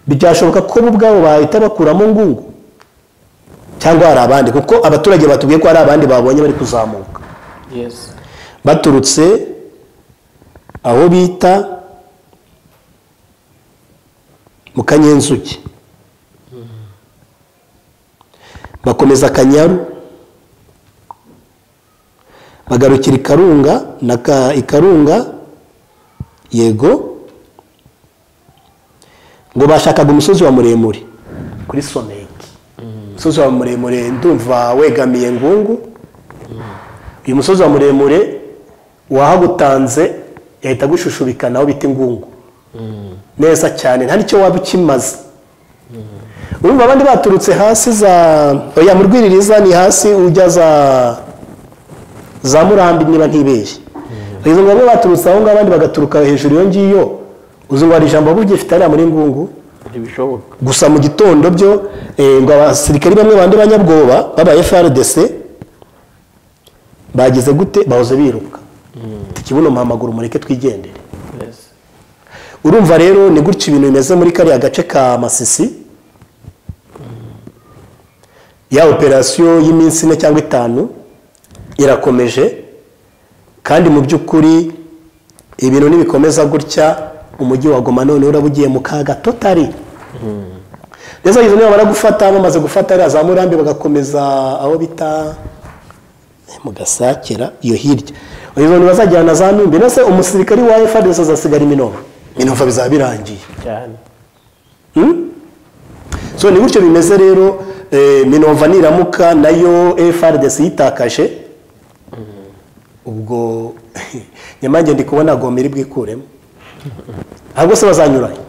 Speaker 1: byashoboka ko bo ubwabo bahita bakuramo ngungu cyangwa hari abandi kuko abaturage batubwiye ko hari abandi babonye bari kuzamuka
Speaker 2: yesi
Speaker 1: baturutse aho bita mu kanyenzuki bakomeza akanyaru bagarukira i karunga na ka i karunga yego ngo bashakaga umusozi wa muremure kuri soneki umusozi wa muremure ndumva wegamiye ngungu uyu musozi wa muremure wahagutanze yahita agushushubikana aho bita ingungu neza cyane nta n'icyo waba ukimaze urumva abandi baturutse hasi za oya mu rwiririza ni hasi ujya za za murambi niba ntibeshye bageze ngo bamwe baturutse aho ngaho abandi bagaturuka hejuru iyo ngiyo uzi ngo hari ijambo waba ugifite hariya muri ngungu
Speaker 2: ntibishoboka
Speaker 1: gusa mu gitondo byo eh, ngo abasirikari bamwe bandi banyabwoba baba FRDC bagize gute bahoze biruka ikibuno mpamaguru mureke twigendere
Speaker 2: yesi
Speaker 1: urumva rero ni gutya ibintu bimeze muri kariya gace ka masisi ya operasiyo y'iminsi ine cyangwa itanu irakomeje kandi mu by'ukuri ibintu nibikomeza gutya umujyi wa goma none uraba ugiye mu kaga totari ndetse abagizi niba baragufata bamaze gufata hariya za murambi bagakomeza aho bita mu gasakira iyo hirya abagizi ntibazajyana za numbi ndetse umusirikari wa efadesi azasigara iminova iminova bizaba birangiye
Speaker 2: cyane
Speaker 1: Hmm? so ni gutyo bimeze rero eh, minova niramuka nayo frdc yitakaje ubwo nyamange ndi kubona agoma iri bwikuremo ahubwo se bazanyuranye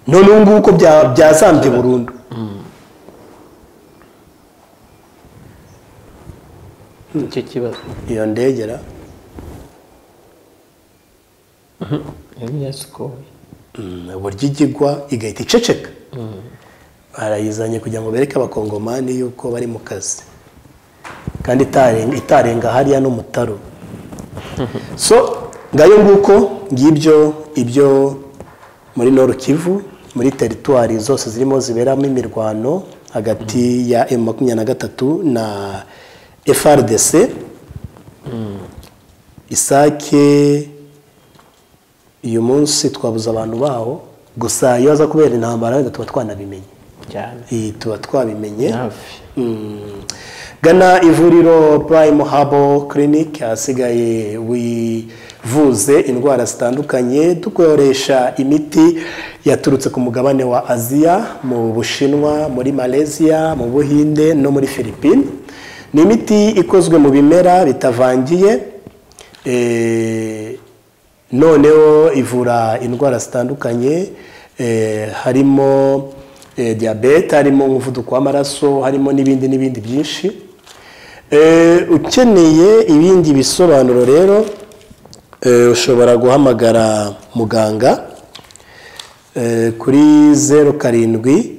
Speaker 1: none ubu ngubu ko bya- byazambye burundu
Speaker 2: nicyo kibazo
Speaker 1: iyo ndegera
Speaker 2: yari yasikoye
Speaker 1: mm, uburyo igigwa igahita iceceka barayizanye kugira ngo bereke abakongomani yuko bari mu kazi kandi itarenga- itarenga hariya n'umutaro so ngayo nguko ngibyo ibyo muri noru kivu muri teritwari zose zirimo ziberamo imirwano hagati ya emu makumyabiri na gatatu na frdc isake uyu munsi twabuze abantu baho gusa iyo aza kubera intambara wenda tuba twanabimenye
Speaker 2: cyane
Speaker 1: iyi tuba twabimenye
Speaker 2: hafi
Speaker 1: Mm. gana ivuriro prime habo clinic ahasigaye wivuze indwara zitandukanye dukoresha imiti yaturutse ku mugabane wa aziya mu bushinwa muri malaysia mu buhinde no muri philippines ni imiti ikozwe mu bimera bitavangiye eh, noneho ivura indwara zitandukanye eh, harimo eh, diyabete harimo umuvuduko w'amaraso harimo n'ibindi n'ibindi byinshi Eh, ukeneye ibindi bisobanuro rero eh, ushobora guhamagara muganga eh, kuri zeru karindwi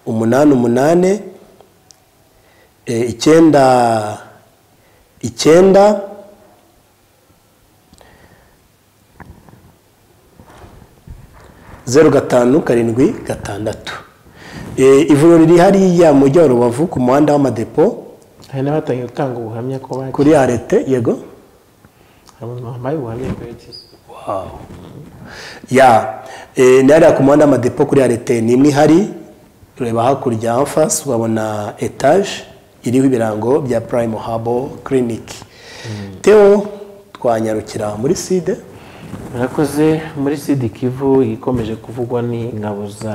Speaker 1: umunani umunani eh, icyenda icyenda zeru gatanu karindwi gatandatu Eh, ivuriro riri hariya mu mujyi wa rubavu ku muhanda w'amadepo
Speaker 2: hari n'abatangiye gutanga ubuhamya ko bagiye
Speaker 1: kuri arete yego
Speaker 2: hari umuntu wambaye ubuhamya bwerekeza
Speaker 1: ya Eh, ni hariya ku muhanda w'amadepo kuri arete ni imwe ihari ureba hakurya hafasi ukabona etaje iriho ibirango bya prime habo clinic teo twanyarukira muri side
Speaker 2: murakoze muri sidi kivu ikomeje kuvugwa ni ingabo za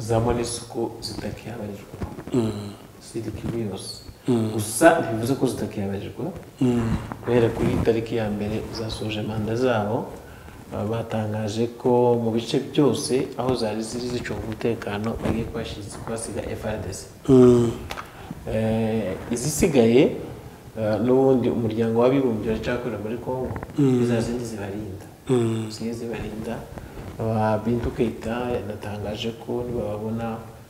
Speaker 2: za monisiko zitakihabarirwa sidi kivu yose gusa ntibivuze ko zitakihabarirwa guhera kuri iyi tariki ya mbere zasoje manda zabo baba batangaje ko mu bice byose aho zari ziri zicunga umutekano bagiye kuhashize- kuhasiga FRDC
Speaker 1: Mm.
Speaker 2: Eh, izisigaye eh, n'ubundi umuryango w'abibumbye uracyakorera muri congo iza zindi zibarinda zimwe zibarinda aba bintu keita yanatangaje ko nibababona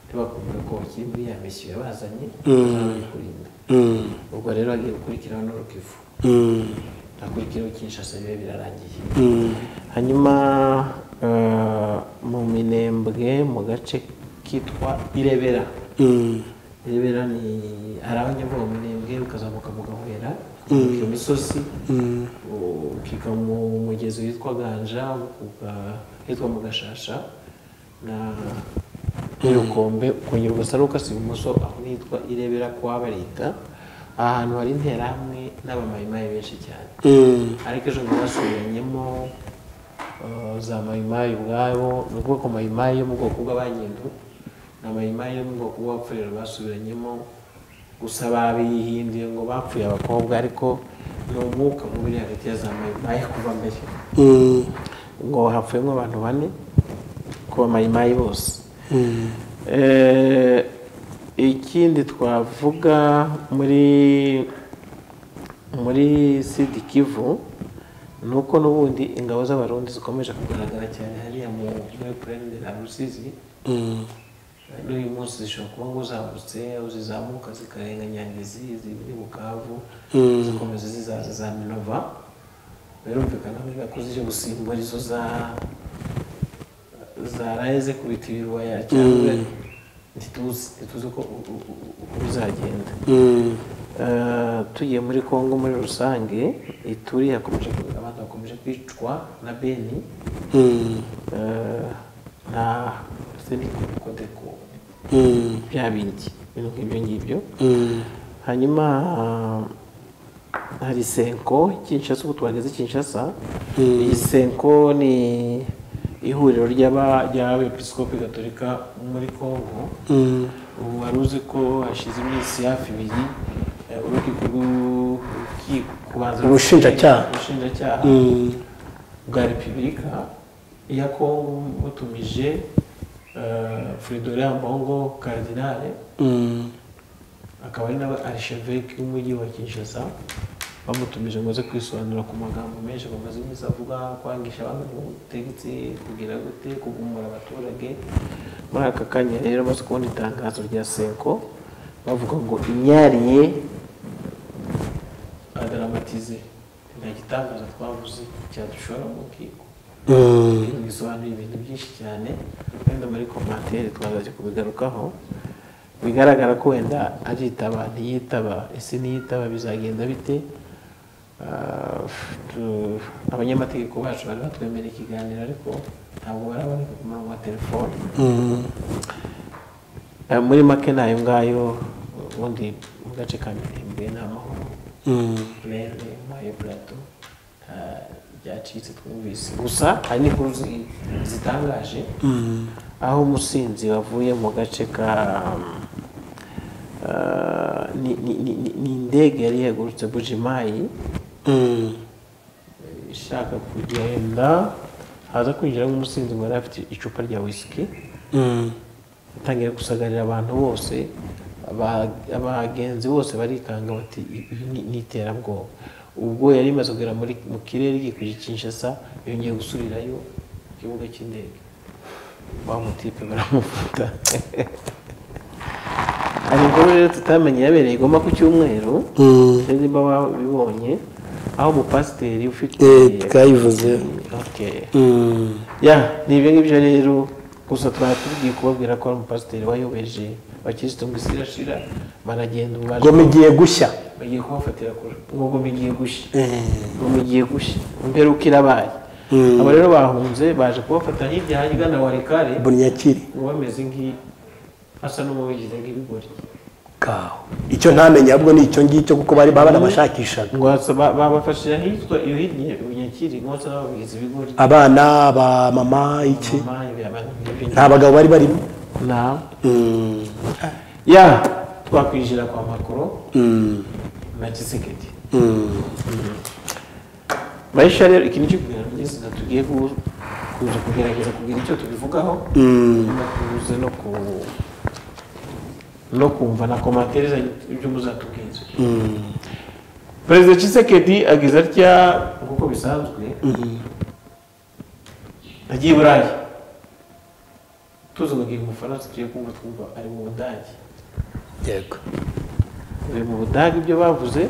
Speaker 2: ntibakumva ko bakiri muri ya misiyo yabazanye bazabone kurinda
Speaker 1: Mm.
Speaker 2: ubwo rero agiye gukurikiraho n'urukivu
Speaker 1: Mm.
Speaker 2: hakurikiraho kinshasa bibe birarangiye
Speaker 1: Mm.
Speaker 2: hanyuma eh, mu minembwe mu gace kitwa irebera
Speaker 1: Mm.
Speaker 2: irebera ni hari aho nyabwo mu minembwe ukazamuka mu gahwera iyo misozi ukiga mu mugezi witwa ganja uka- hitwa mu gashasha na n'urukombe ukongera ugasa n'ukasa ibumoso aho nitwa irebera kwa barita aha hantu hari interahamwe n'abamayimayi benshi cyane
Speaker 1: Mm.
Speaker 2: ariko ejo bundi basubiranyemo eh, za mayimayi ubwabo ni ubwoko mayimayi yo mu bwoko bw'abanyendu ni amayimayi yo mu bwoko bw'abapfurero basubiranyemo gusa babihinduye ngo bapfuye abakobwa ariko ni umwuka mubi uri hagati ya za mayimayi kuva mbere
Speaker 1: Mm.
Speaker 2: ngo hapfuyemo abantu bane ku bamayimayi bose Eh, ikindi twavuga muri muri sidi kivu ni uko n'ubundi ingabo z'abarundi zikomeje kugaragara cyane hariya mu muri purende na rusizi
Speaker 1: Mm.
Speaker 2: n'uyu munsi zishobora kuba ngo uzamutse aho zizamuka zikarenga nyangezi ziri bukavu zikomeza zizaza za minova birumvikana buriya ko zije gusimbura izo za zaraye zikubita ibirwaya cyangwa ntituzi ntituzi uko u- u- u- uko bizagenda
Speaker 1: Mm.
Speaker 2: eh, tugiye muri congo muri rusange ituri hakomeje abantu bakomeje kwicwa na beni
Speaker 1: Mm,
Speaker 2: eh, na senikodeko
Speaker 1: mm,
Speaker 2: bya bindi ibintu nk'ibyo ngibyo
Speaker 1: mm,
Speaker 2: hanyuma ah, hari senko kinshasa ubu twageze kinshasa iyi senko ni ihuriro ry'aba- ry'abepiskopi gatolika muri kongo
Speaker 1: mm,
Speaker 2: ubu wari uzi ko hashize iminsi hafi ibiri eh, urukiko rw'urukiko kubanza
Speaker 1: Ubushinjacyaha.
Speaker 2: ubushinjacyaha
Speaker 1: mm,
Speaker 2: bwa repubulika ya kongo butumije eh, fridolin mbongo karidinale
Speaker 1: mm.
Speaker 2: akaba ari nawe arisheveke w'umujyi wa kinshasa bamutumije ngo aze kwisobanura ku magambo menshi bamaze iminsi avuga kwangisha abantu ubutegetsi kugira gute kugumura abaturage muri aka kanya rero amaze kubona itangazo rya senko bavuga ngo inyariye adaramatize nta gitangazo twavuze cyadushora mu rukiko
Speaker 1: Mm.
Speaker 2: ibi bisobanuye ibintu byinshi cyane wenda muri komantere twazajya kubigarukaho bigaragara ko wenda aritaba ntiyitaba ese niyitaba bizagenda bite Ah, tu- abanyamategeko bacu bari batwemera ikiganiro ariko ntabwo baraboneka ku murongo wa telefone Eh, muri make ni ayo ngayo ubundi mu gace ka mirembe ni amahoro rero mayo plato byacitse twumvise gusa hari n'inkuru zi- zitangaje aho umusinzi wavuye mu gace ka ah, ni- ni- ni- ni- ni indege yari yagurutse bujimayi eh, ishaka kugenda haza kwinjiramo umusinzi ngo yari afite icupa rya wisiki atangiye gusagarira abantu bose aba- abagenzi bose barikanga bati "Ibi ni- ni iterabwoba ubwo yari imaze kugera muri mu kirere yikwije kinshasa yongeye gusubirayo ku kibuga cy'indege bamutipe baramufuta hari inkuru rero tutamenye yabereye igoma ku cyumweru sinzi niba wabibonye aho umupasiteri ufite
Speaker 1: Eh, twayivuze.
Speaker 2: Okay.
Speaker 1: Mm.
Speaker 2: ya ni ibyo ngibyo rero gusa twari tugiye kubabwira ko ari umupasiteri wayobeje abakirisitu ngo isi irashira baragenda ubu baje-
Speaker 1: ngoma igiye gushya
Speaker 2: bagiye kubafatira kure ngo ngo igiye gushya ngo igiye gushya imperuka irabaye
Speaker 1: Mm.
Speaker 2: aba rero bahunze baje kubafata hirya hajya igana warikare
Speaker 1: bunyakiri
Speaker 2: ngo bameze nk'i- asa n'uwabigize nk'ibigori
Speaker 1: kaho icyo ntamenye ahubwo ni icyo ngicyo kuko bari baba banabashakishaga
Speaker 2: ngo asa- ba- babafashije ahitwa iyo hirya bunyakiri ngo basa n'ababigize ibigori
Speaker 1: abana ba mama iki
Speaker 2: mama ibi abantu nk'ibi
Speaker 1: nta bagabo bari barimo
Speaker 2: nta
Speaker 1: Mm.
Speaker 2: ya twakwinjira kwa makoro
Speaker 1: Mm.
Speaker 2: na kisekedi
Speaker 1: Mm.
Speaker 2: bayisha rero iki nicyo kugira ngo ngeze tugiye ku- kuza kugerageza kugira icyo tubivugaho
Speaker 1: Mm.
Speaker 2: no kuze no ku no kumva na komantere zanyu ibyo muzatubwiza
Speaker 1: Mm.
Speaker 2: perezida kisekedi ageze atya nk'uko bisanzwe agiye i burayi tuzi ngo agiye mu bufaransa tugiye kumva twumva ari mu budage
Speaker 1: yego
Speaker 2: buri mu budage ibyo bavuze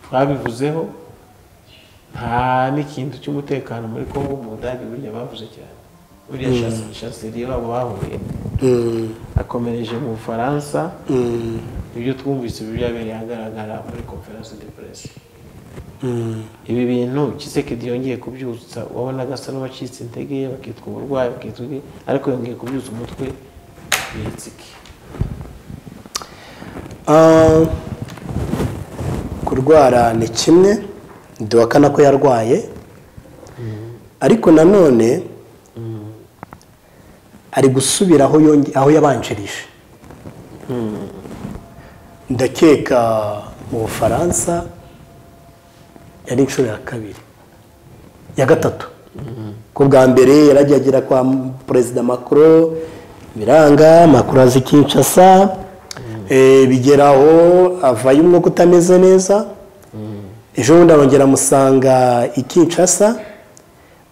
Speaker 2: twabivuzeho nta n'ikintu cy'umutekano muri kongo mu budage burya bavuze cyane buriya shasi- shaseri babo bahuye
Speaker 1: Mm.
Speaker 2: akomereje mu bufaransa
Speaker 1: Mm.
Speaker 2: ibyo twumvise ibi byabereye ahagaragara muri conference de presse
Speaker 1: Mm.
Speaker 2: ibi bintu kisekedi yongeye kubyutsa wabonaga asa n'uwacitse intege bakitwa uburwayi bakitwa iki, ariko yongeye kubyutsa umutwe bitsike
Speaker 1: Ah, kurwara ni kimwe duhakana ko yarwaye ariko nanone ari gusubira aho yonge- aho yabanjirije ndakeka mu bufaransa yari inshuro ya kabiri ya gatatu ku bwa mbere yaragiye agera kwa perezida macron biranga macron azi kinshasa eh, bigera aho avayo umwuka utameze neza ejo bundi arongera amusanga i kinshasa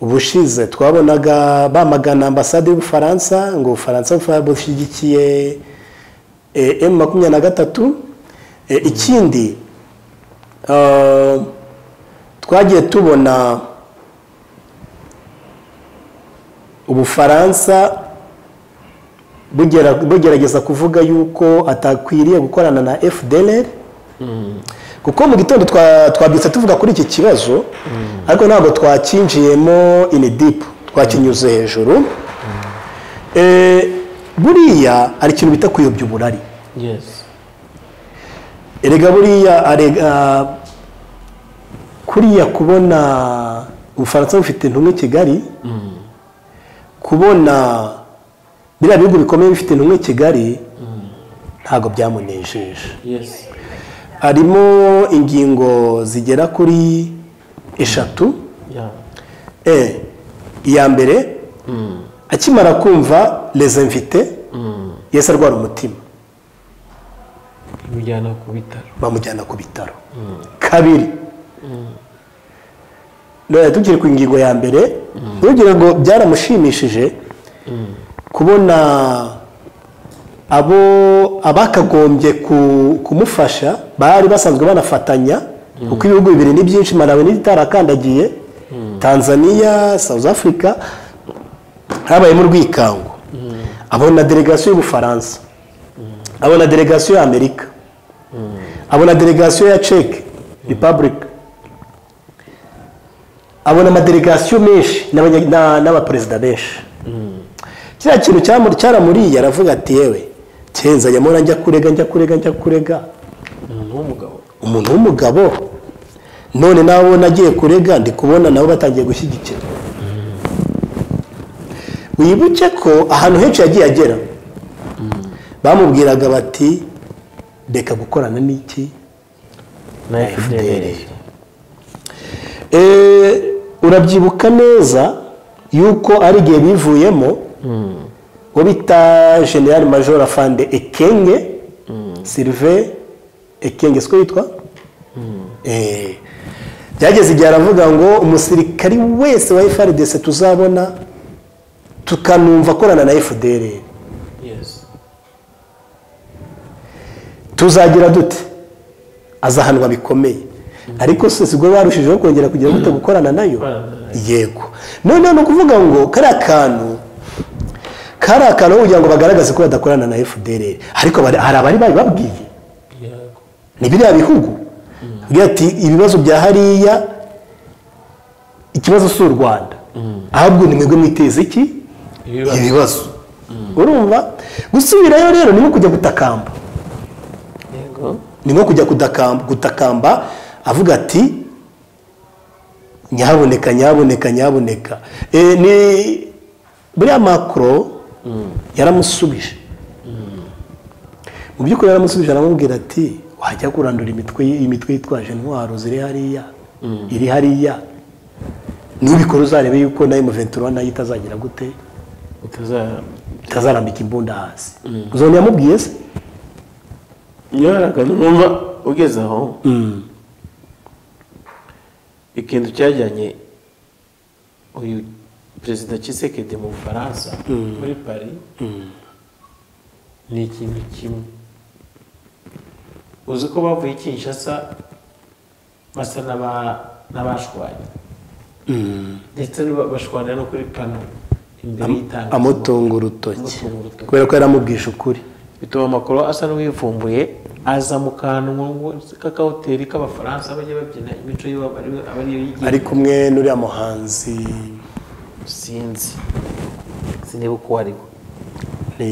Speaker 1: ubushize twabonaga bamagana ambasade y'ubufaransa ngo ubufaransa bufa- bushyigikiye eh, m makumyabiri na gatatu Eh, ikindi eh, twagiye tubona ubufaransa bugera- bugerageza kuvuga yuko atakwiriye gukorana na fdr kuko mu gitondo twa- twabyutse tuvuga kuri iki kibazo ariko ntabwo twakinjiyemo ini dipu twakinyuze hejuru Eh, buriya hari ikintu bita kuyobya uburari
Speaker 2: yesi
Speaker 1: erega buriya arega kuriya kubona ubufaransa bufite intumwa i kigali kubona biriya bihugu bikomeye bifite intumwa i kigali ntabwo byamunejeje
Speaker 2: yesi
Speaker 1: harimo ingingo zigera kuri eshatu
Speaker 2: ya
Speaker 1: Eh, iya mbere akimara kumva rezemvite yahise arwara umutima
Speaker 2: bimujyana ku bitaro
Speaker 1: bamujyana ku bitaro kabiri none tugere ku ngingo ya mbere ntugire ngo byaramushimishije kubona abo abakagombye ku- kumufasha bari basanzwe banafatanya kuko ibihugu bibiri ni byinshi malawi n'itarakandagiye tanzania south africa habayemo urwikango abona delegasiyo y'ubufaransa abona delegasiyo y'amerika abona delegasiyo ya ceke repubulika abona amadelegasiyo menshi n'abanya- na- n'abaperezida benshi kiriya kintu cyamu- cyaramuriye aravuga ati yewe kenza yamura njya kurega njya kurega njya kurega
Speaker 2: umuntu w'umugabo
Speaker 1: umuntu w'umugabo none nabo nagiye kurega ndi kubona nabo batangiye gushyigikira wibuke ko ahantu henshi yagiye agera bamubwiraga bati reka gukorana n'iki
Speaker 2: na
Speaker 1: FDLR.
Speaker 2: fdr
Speaker 1: Eh, urabyibuka neza yuko ari igihe bivuyemo uwo bita general major afande ekenge sirive ekenge siko yitwa Eh, byageze igihe aravuga ngo umusirikari wese wa frdc tuzabona tukanumva akorana na fdr
Speaker 2: yesi
Speaker 1: tuzagira dute azahanwa bikomeye ariko si ubwo barushijeho kongera kugira gute gukorana nayo
Speaker 2: Gukorana nayo.
Speaker 1: yego noneho ni ukuvuga ngo kariya kantu kariya kantu aho kugira ngo bagaragaze ko badakorana na fdr ariko bari- hari abari babibabwiye
Speaker 2: yego
Speaker 1: ni biriya bihugu Bwira ati ibibazo bya hariya ikibazo si u rwanda ahubwo ni mwebwe mwiteza iki
Speaker 2: ibibazo
Speaker 1: ibibazo urumva gusubirayo rero ni nko kujya gutakamba
Speaker 2: yego
Speaker 1: ni nko kujya kudakamba- gutakamba avuga ati nyahaboneka nyahaboneka nyahaboneka Eh, ni buriya makoro yaramusubije mu by'ukuri yaramusubije aramubwira ati wajya kurandura imitwe imitwe yitwaje intwaro ziri hariya iri hariya nubikora uzarebe yuko nayo muventura nayo itazagira gute
Speaker 2: utaza
Speaker 1: itazarambika imbunda hasi uzabona yamubwiye se
Speaker 2: nyaraga numva ugeze aho ikintu cyajyanye uyu perezida Tshisekedi mu bufaransa muri Paris ni ikintu kimwe uzi ko bavuye i Kinshasa basa n'aba- n'abashwanye ndetse n'aba- bashwana no kuri pano imbere y'itangazamakuru
Speaker 1: amutunga urutoki
Speaker 2: Amutunga urutoki.
Speaker 1: kubera ko yaramubwije ukuri
Speaker 2: bituma amakuru asa n'uwivumbuye aza mu kantu k'akahoteli k'abafaransa bajya babyina imico y'iwabo ariyo aba ariyo yigira
Speaker 1: ari kumwe n'uriya muhanzi
Speaker 2: sinzi siniba uko ari we
Speaker 1: ni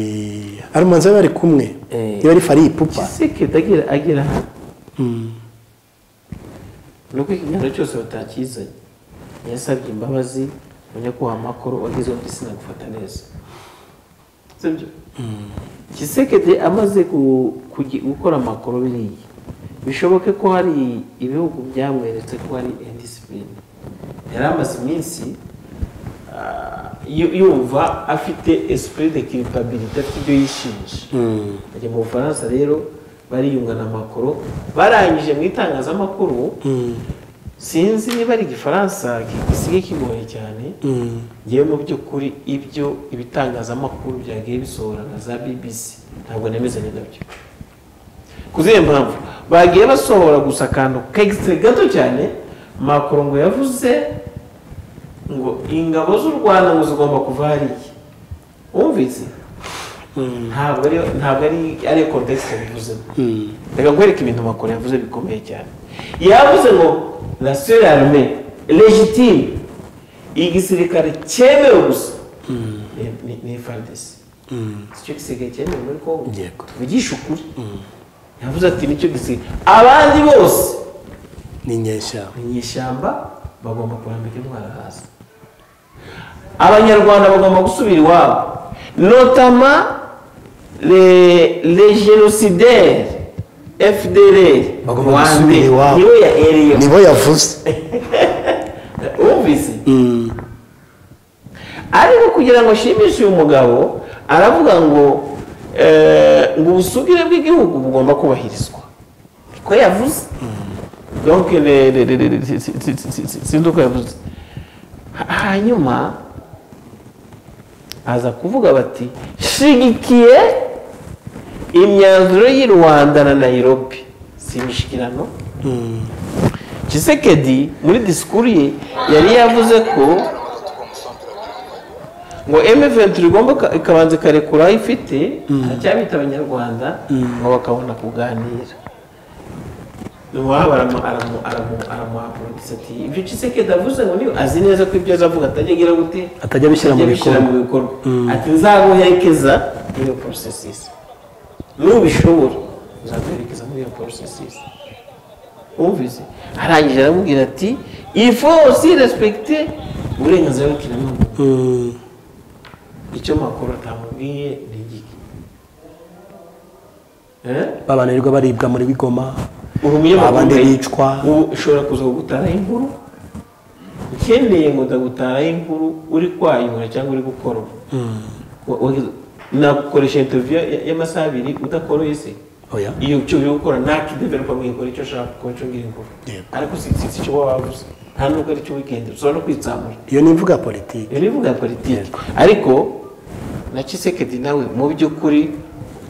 Speaker 1: ari umuhanzi bari kumwe
Speaker 2: Eh.
Speaker 1: niba ari fariye ipupa
Speaker 2: kisekedi agira agira hano ni uko ikiganiro cyose batakizanye yasabye imbabazi umunyakubahwa makuru wagize undi sinagufata neza sibyo kisekedi amaze gu- kugi- gukora amakuru biriya bishoboke ko hari ibihugu byamweretse ko hari indisipurine yari amaze iminsi ah, yu- yumva afite esprit de culpabilité afite ibyo yishinja ajya mu bufaransa rero bariyunga na makuru barangije mu itangazamakuru sinzi niba ari igifaransa gisigaye kigoye cyane ngewe mu by'ukuri ibyo ibitangazamakuru byagiye bisohora nka za bbc ntabwo nemezanya nabyo ku zihe mpamvu bagiye basohora gusa akantu kegisitire gato cyane makuru ngo yavuze ngo ingabo z'u rwanda ngo zigomba kuva hariya wumvise ntabwo ari ntabwo ari ari kodegisi yabivuzemo reka nkwereke ibintu makuru yavuze bikomeye cyane yavuze ngo rasiyo yarume legitime igisirikare cyemewe gusa ni- ni- ni fardesi icyo gisigaye cyemewe muri kongo
Speaker 1: Yego.
Speaker 2: tuvugishe ukuri yavuze ati nicyo gisigaye abandi bose
Speaker 1: ni inyeshyamba
Speaker 2: mu ishyamba bagomba kurambika intwara hasi abanyarwanda bagomba gusubira iwabo notama le- le genocidaire fdr
Speaker 1: Bagomba
Speaker 2: Rwande,
Speaker 1: gusubira iwabo.
Speaker 2: niwe yahereyeho
Speaker 1: nibo yavuze
Speaker 2: wumvise ariko kugira ngo ashimishe uyu mugabo aravuga ngo eh, ngo ubusugire bw'igihugu bugomba kubahirizwa ko yavuze donc le- le- le- le- si- si- si- si- si- sinzi uko yavuze Ha- hanyuma aza kuvuga bati shigikiye imyanzuro y'i rwanda na nairobi si imishikirano Tshisekedi muri disikuru ye yari yavuze ko ngo M23 igomba ka- ikabanza ikarekura aho ifite aracyabita abanyarwanda ngo bakabona kuganira iwabo aramu- aramu- aramu- aramuhagurutsa ati ibyo Tshisekedi avuze ngo niyo azi neza ko ibyo azavuga atajya agira gute
Speaker 1: atajya abishyira mu
Speaker 2: ajya abishyira
Speaker 1: bikorwa
Speaker 2: mu bikorwa ati nzaguherekeza iyo porosesisi nubishobora nzaguherekeza muri iyo porosesisi wumvise arangije aramubwira ati ifo osi respekite uburenganzira bw'ikiremwamuntu
Speaker 1: Mm.
Speaker 2: icyo makuru atamubwiye ni igiki Eh?
Speaker 1: babananirwa baribwa muri bigoma
Speaker 2: uri umunyamakuru
Speaker 1: abandi
Speaker 2: ubaye-
Speaker 1: bicwa
Speaker 2: ubu ushobora kuza gutaraho inkuru ukeneye ngo ndagutaraho inkuru uri kwayura cyangwa uri gukora Wa- wa- nagukoresha interiviyo y'amasaha abiri udakoroye se
Speaker 1: oya
Speaker 2: iyo cyo uri gukora nakideveropa ngo ikore icyo ushaka kuko cyo ngira inkuru
Speaker 1: Yego.
Speaker 2: ariko si si- si icyo waba wavuze nta nubwo ari cyo wikendi ushobora no kwitsamura
Speaker 1: iyo ni imvuga politiki
Speaker 2: iyo ni imvuga ya politiki ariko na Tshisekedi nawe mu by'ukuri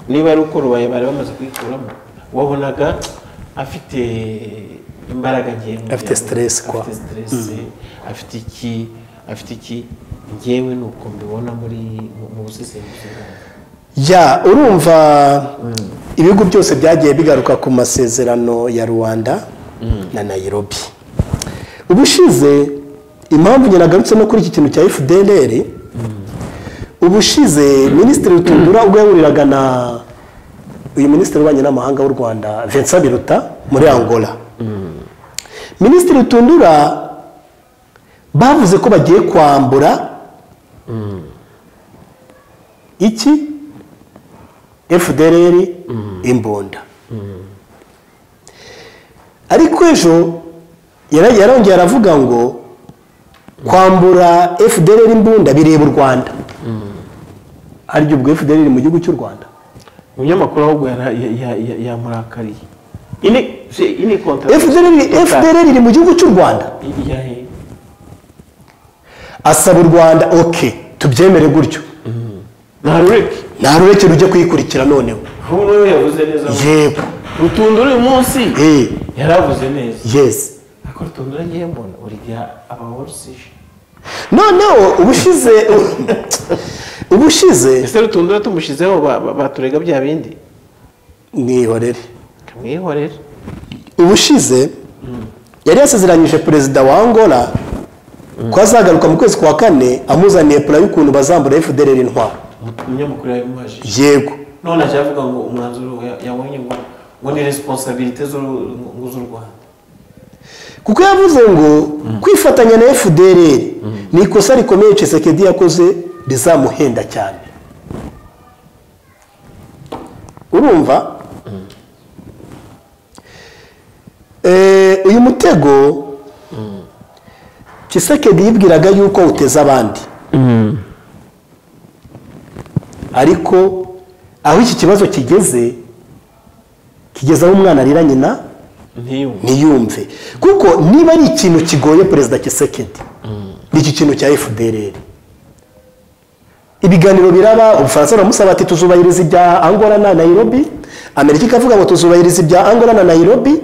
Speaker 2: niba ari uko rubaye bari bamaze kuyikuramo wabonaga afite imbaraga ngewe
Speaker 1: Afite stress kwa.
Speaker 2: afite stress afite iki afite iki ngewe ni uko mbibona muri mu- mu busesenguzi bwanjye
Speaker 1: ya urumva ibihugu byose byagiye bigaruka ku masezerano ya rwanda na nayirobi ubushize impamvu njye nagarutse no kuri iki kintu cya fdr ubushize minisitiri rutundura ubwo yahuriraga na uyu minisitiri w'ububanyi n'amahanga w'u rwanda vincent biruta muri angola minisitiri rutundura bavuze ko bagiye kwambura iki fdr imbunda ariko ejo yara- yarongeye aravuga ngo kwambura fdr imbunda bireba u rwanda harya ubwo fdr iri mu gihugu cy'u rwanda
Speaker 2: umunyamakuru ahubwo yara- ya- ya- ya- yamurakariye ini si- ini kontra
Speaker 1: fdr FDR iri mu gihugu cy'u rwanda
Speaker 2: ya he
Speaker 1: asaba u rwanda ok tubyemere gutyo
Speaker 2: na rureke
Speaker 1: nta rureke rujya kuyikurikira noneho
Speaker 2: nk'ubu yavuze neza
Speaker 1: yego
Speaker 2: rutundura uyu munsi
Speaker 1: eh
Speaker 2: yaravuze neza
Speaker 1: yesi
Speaker 2: ariko rutundura ngewe mbona buri gihe aba warusije
Speaker 1: noneho ubushize ubushize
Speaker 2: ese rutundura tumushyizeho ba- ba- baturega bya bindi
Speaker 1: mwihorere
Speaker 2: kamwihorera
Speaker 1: ubushize yari yasezeranyije perezida wa angola ko azagaruka mu kwezi kwa kane amuzaniye pura y'ukuntu bazambura fdr intwaro
Speaker 2: umunyamakuru yabimubajije
Speaker 1: yego
Speaker 2: none ajya avuga ngo umwanzuro ya- yabonye ngo ngo ni resiponsabirite z'u rwanda
Speaker 1: kuko yavuze ngo kwifatanya na fdr ni ikosa rikomeye Tshisekedi yakoze rizamuhenda cyane urumva Eh, uyu mutego Tshisekedi yibwiraga yuko uteza abandi ariko aho iki kibazo kigeze kigeze aho umwana arira nyina
Speaker 2: ntiyumve
Speaker 1: ntiyumve kuko niba ari ikintu kigoye perezida kisekedi ni iki kintu cya fdr ibiganiro biraba ubufaransa buramusaba ati tuzubahiriza ibya angola na nairobi amerika ikavuga ngo tuzubahiriza ibya angola na nairobi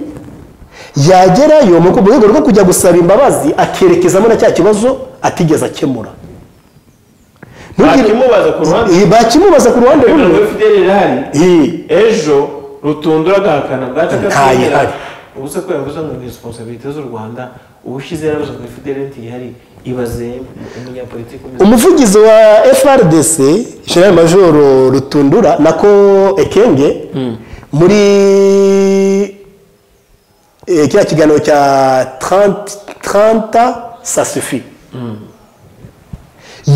Speaker 1: yagerayo mu rwego rwo kujya gusaba imbabazi akerekezamo na cya kibazo atigeze akemura Ntugire-
Speaker 2: bakimubaza ku ruhande
Speaker 1: Iyi bakimubaza ku ruhande
Speaker 2: urugero
Speaker 1: rumwe
Speaker 2: rwa fideli irahari
Speaker 1: Iyi.
Speaker 2: ejo rutundura agahakana bwaca
Speaker 1: Ntayihari.
Speaker 2: ubuze ko yavuze ngo ni responsabilité z'u rwanda uwushyize yarabuze ngo fideli ntiyihari ibaze umunyapolitiki umeze
Speaker 1: umuvugizi wa frdc jenerali majoro rutundura nako ekenge muri eh, kiriya kiganiro cya 30 30 sasufi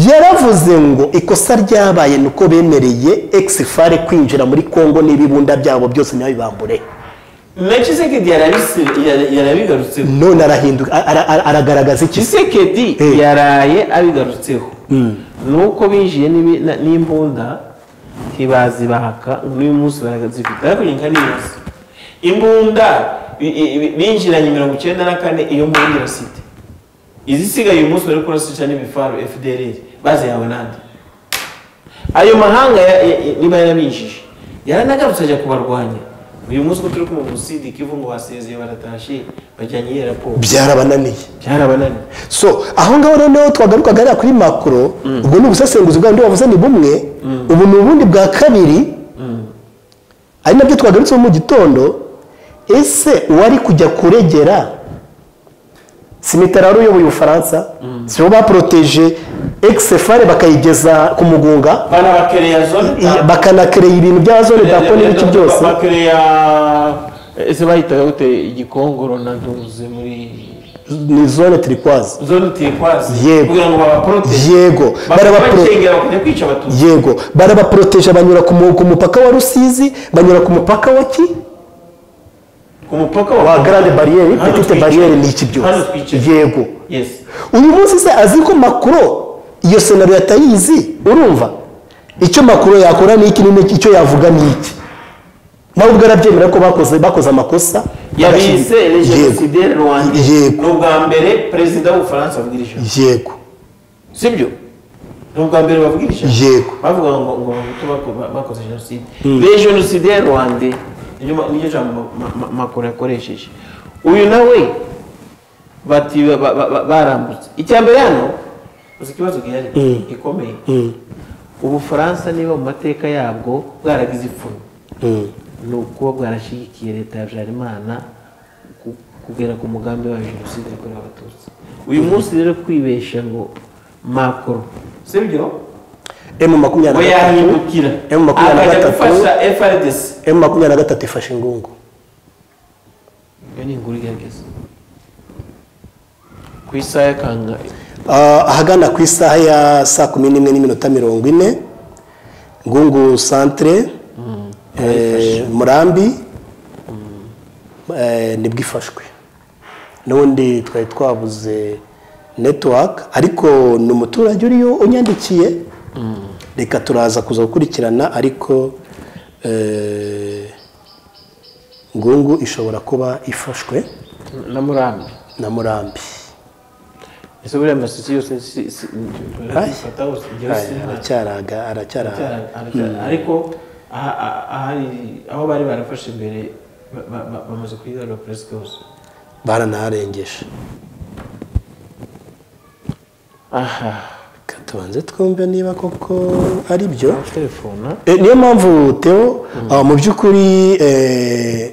Speaker 1: yaravuze ngo ikosa ryabaye ni uko bemereye exfare kwinjira muri congo n'ibibunda byabo byose ntibibambure
Speaker 2: mekisekedi yarabigarutseho
Speaker 1: none arahinduka ara- ara- aragaragaza iki se
Speaker 2: kisekedi
Speaker 1: Eh.
Speaker 2: yaraye abigarutseho nuko binjiye n'ibi- na- n'imbunda ntibazibahaka ngo n'uyu munsi barazifite ariko ni nka neza imbunda i- i- i- binjiranye mirongo icyenda na kane iyo mbunda irasite izisigaye uyu munsi bari kurasisha n'ibifaru fdr bazihawe nande ayo mahanga ya- ya- ya- niba yarabinjije yaranagarutse ajya kubarwanya uyu munsi ko turi kumva umusidi kivu ngo basezeye baratashe bajyanye iyo raporo
Speaker 1: byarabananiye
Speaker 2: byarabananiye
Speaker 1: so aho ngaho noneho twagaruka hariya kuri makoro ubwo ni ubusesenguzi bwa bundi wavuze ni bumwe ubu ni ubundi bwa kabiri ari nabyo twagarutseho mu gitondo ese uwari kujya kuregera si mitterand uyoboye ubufaransa si bo baporoteje egisefare bakayigeza ku mugunga
Speaker 2: banabakereya zone
Speaker 1: i- bakanakereye ibintu bya zone dako n'ibice byose
Speaker 2: bakereya ese bahitaga gute igikongoro na ntuze muri
Speaker 1: ni zone turikwazi
Speaker 2: zone turikwazi
Speaker 1: Yego.
Speaker 2: kugira ngo babaporotege
Speaker 1: yego barabapro-
Speaker 2: barabakengera bakajya kwica abatutsi
Speaker 1: yego barabaporoteje banyura ku mu- ku mupaka wa rusizi banyura ku mupaka wa ki
Speaker 2: ku mupaka
Speaker 1: wa grande barriere
Speaker 2: Hano
Speaker 1: petite
Speaker 2: twicaye.
Speaker 1: barriere ni iki
Speaker 2: hano
Speaker 1: byose
Speaker 2: twicaye
Speaker 1: yego
Speaker 2: yes
Speaker 1: uyu munsi se azi ko makuro iyo senaro yatayizi urumva icyo makuro yakora ni iki n'iki icyo yavuga ni iki nawe ubwo arabyemera ko bakoze bakoze amakosa
Speaker 2: yabise
Speaker 1: bagashyira- yego
Speaker 2: jenoside rwanda
Speaker 1: Yego.
Speaker 2: ni ubwa mbere perezida w'ubufaransa avugira ijambo
Speaker 1: yego
Speaker 2: sibyo ni ubwa mbere bavugira ijambo
Speaker 1: Yego.
Speaker 2: bavuga ngo ngo abahutu bako- bakoze jenoside be jenoside ya rwanda niryo ma- niryo jambo ma- ma- makuru yakoresheje uyu nawe bati ba- ba- ba- barambutse icya mbere hano uzi ikibazo gihari gikomeye ubufaransa niba mu mateka yabwo bwaragize ipfuno ni ukuba bwarashyigikiye leta ya habyarimana ku- kugera ku mugambi wa jenoside yakorewe abatutsi uyu munsi rero kwibesha ngo makoro sibyo
Speaker 1: emu
Speaker 2: ngo
Speaker 1: makumyabiri na gatatu
Speaker 2: yahindukira
Speaker 1: M makumyabiri na
Speaker 2: akajya
Speaker 1: gatatu.
Speaker 2: gufasha frdc
Speaker 1: emu makumyabiri na gatatu ifashe ingungu
Speaker 2: iyo ni inkuru igaragaza ku isaha y'akanga
Speaker 1: Ah, ahagana ku isaha ya saa kumi n'imwe n'iminota mirongo ine ngungu santire eh, murambi eh, nibwo ifashwe n'ubundi twari twabuze netiwaka ariko ni umuturage uriyo unyandikiye reka turaza kuza gukurikirana ariko eh, ngungu ishobora kuba ifashwe
Speaker 2: na murambi
Speaker 1: na murambi
Speaker 2: ese buriya amasosiyete yose si- si- turayafata hose, igihe
Speaker 1: Ay,
Speaker 2: hose nta-
Speaker 1: aracyaraga aracyaraga
Speaker 2: Aracyari- aracyari- ariko aha- aha- ahari- aho bari barafashe imbere ba- ba- ba- bamaze kuyigarura perezida hose
Speaker 1: baranaharengeje
Speaker 2: aha
Speaker 1: Reka tubanze twumve niba koko ari byo
Speaker 2: telefona
Speaker 1: E, niyo mpamvu teo ah, mu by'ukuri eh,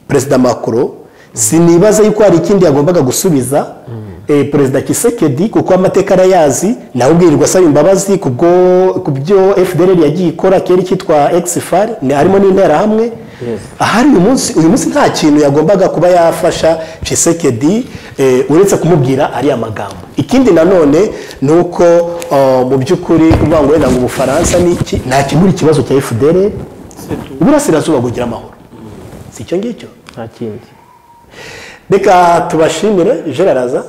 Speaker 1: perezida macron sinibaza yuko hari ikindi yagombaga gusubiza eh, perezida kisekedi kuko amateka arayazi nawe ubwirirwa asaba imbabazi kubwo ku byo fdr yagiye ikora kera cyitwa exfar ni harimo n'interahamwe ahari uyu munsi uyu munsi nta kintu yagombaga kuba yafasha kisekedi eh, uretse kumubwira ariya magambo ikindi nanone ni uko ah, mu by'ukuri kuvuga ngo wenda ngo ubufaransa ni iki nta kimuri ikibazo cya fdr uburasirazuba bugira amahoro si icyo ngicyo
Speaker 2: nta kindi
Speaker 1: reka tubashimire gerard aza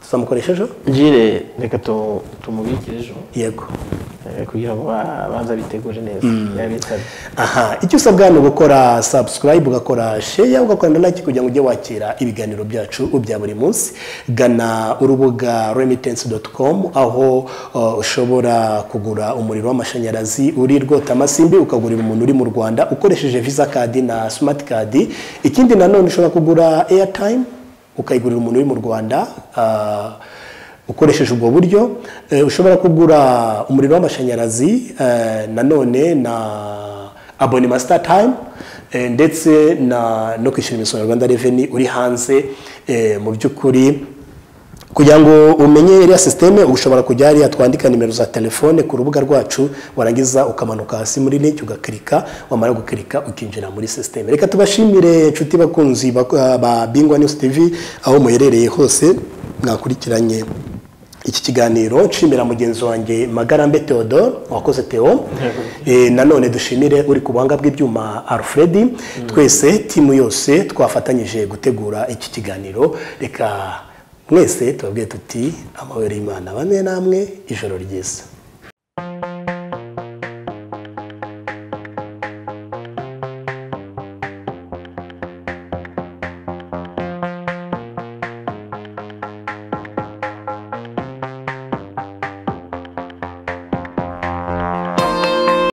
Speaker 1: tuzamukoresha ejo
Speaker 2: jire reka tu- tumubikire ejo
Speaker 1: yego
Speaker 2: eh, kugira ngo babanza bitegure neza yabitabye
Speaker 1: aha icyo usabwa ni ugukora subscribe ugakora share ugakora na like kugira ngo ujye wakira ibiganiro byacu bya buri munsi gana urubuga remittance.com aho uh, ushobora kugura umuriro w'amashanyarazi uri rwota amasimbi ukagurira umuntu uri mu rwanda ukoresheje visa card na smart card ikindi nanone ushobora kugura airtime ukayigurira umuntu uri mu rwanda ah, ukoresheje ubwo buryo eh, ushobora kugura umuriro w'amashanyarazi eh, nanone na abonema sitatayime ndetse na no kwishyura imisoro ya rwanda reveni uri hanze eh, mu by'ukuri kugira ngo umenye iriya sisiteme ushobora kujya hariya twandika nimero za telefone ku rubuga rwacu warangiza ukamanuka hasi muri link ugakirika wamara gukirika ukinjira muri sisiteme reka tubashimire inshuti bakunzi bak- ba bingwa news tv aho muherereye hose mwakurikiranye iki kiganiro nshimira mugenzi wanjye magarambe theodore wakoze theo Eh, nanone dushimire uri ku buhanga bw'ibyuma alfred twese timu yose twafatanyije gutegura iki kiganiro reka mwese tubabwiye tuti amahoro y'imana bamwe namwe ijoro ryiza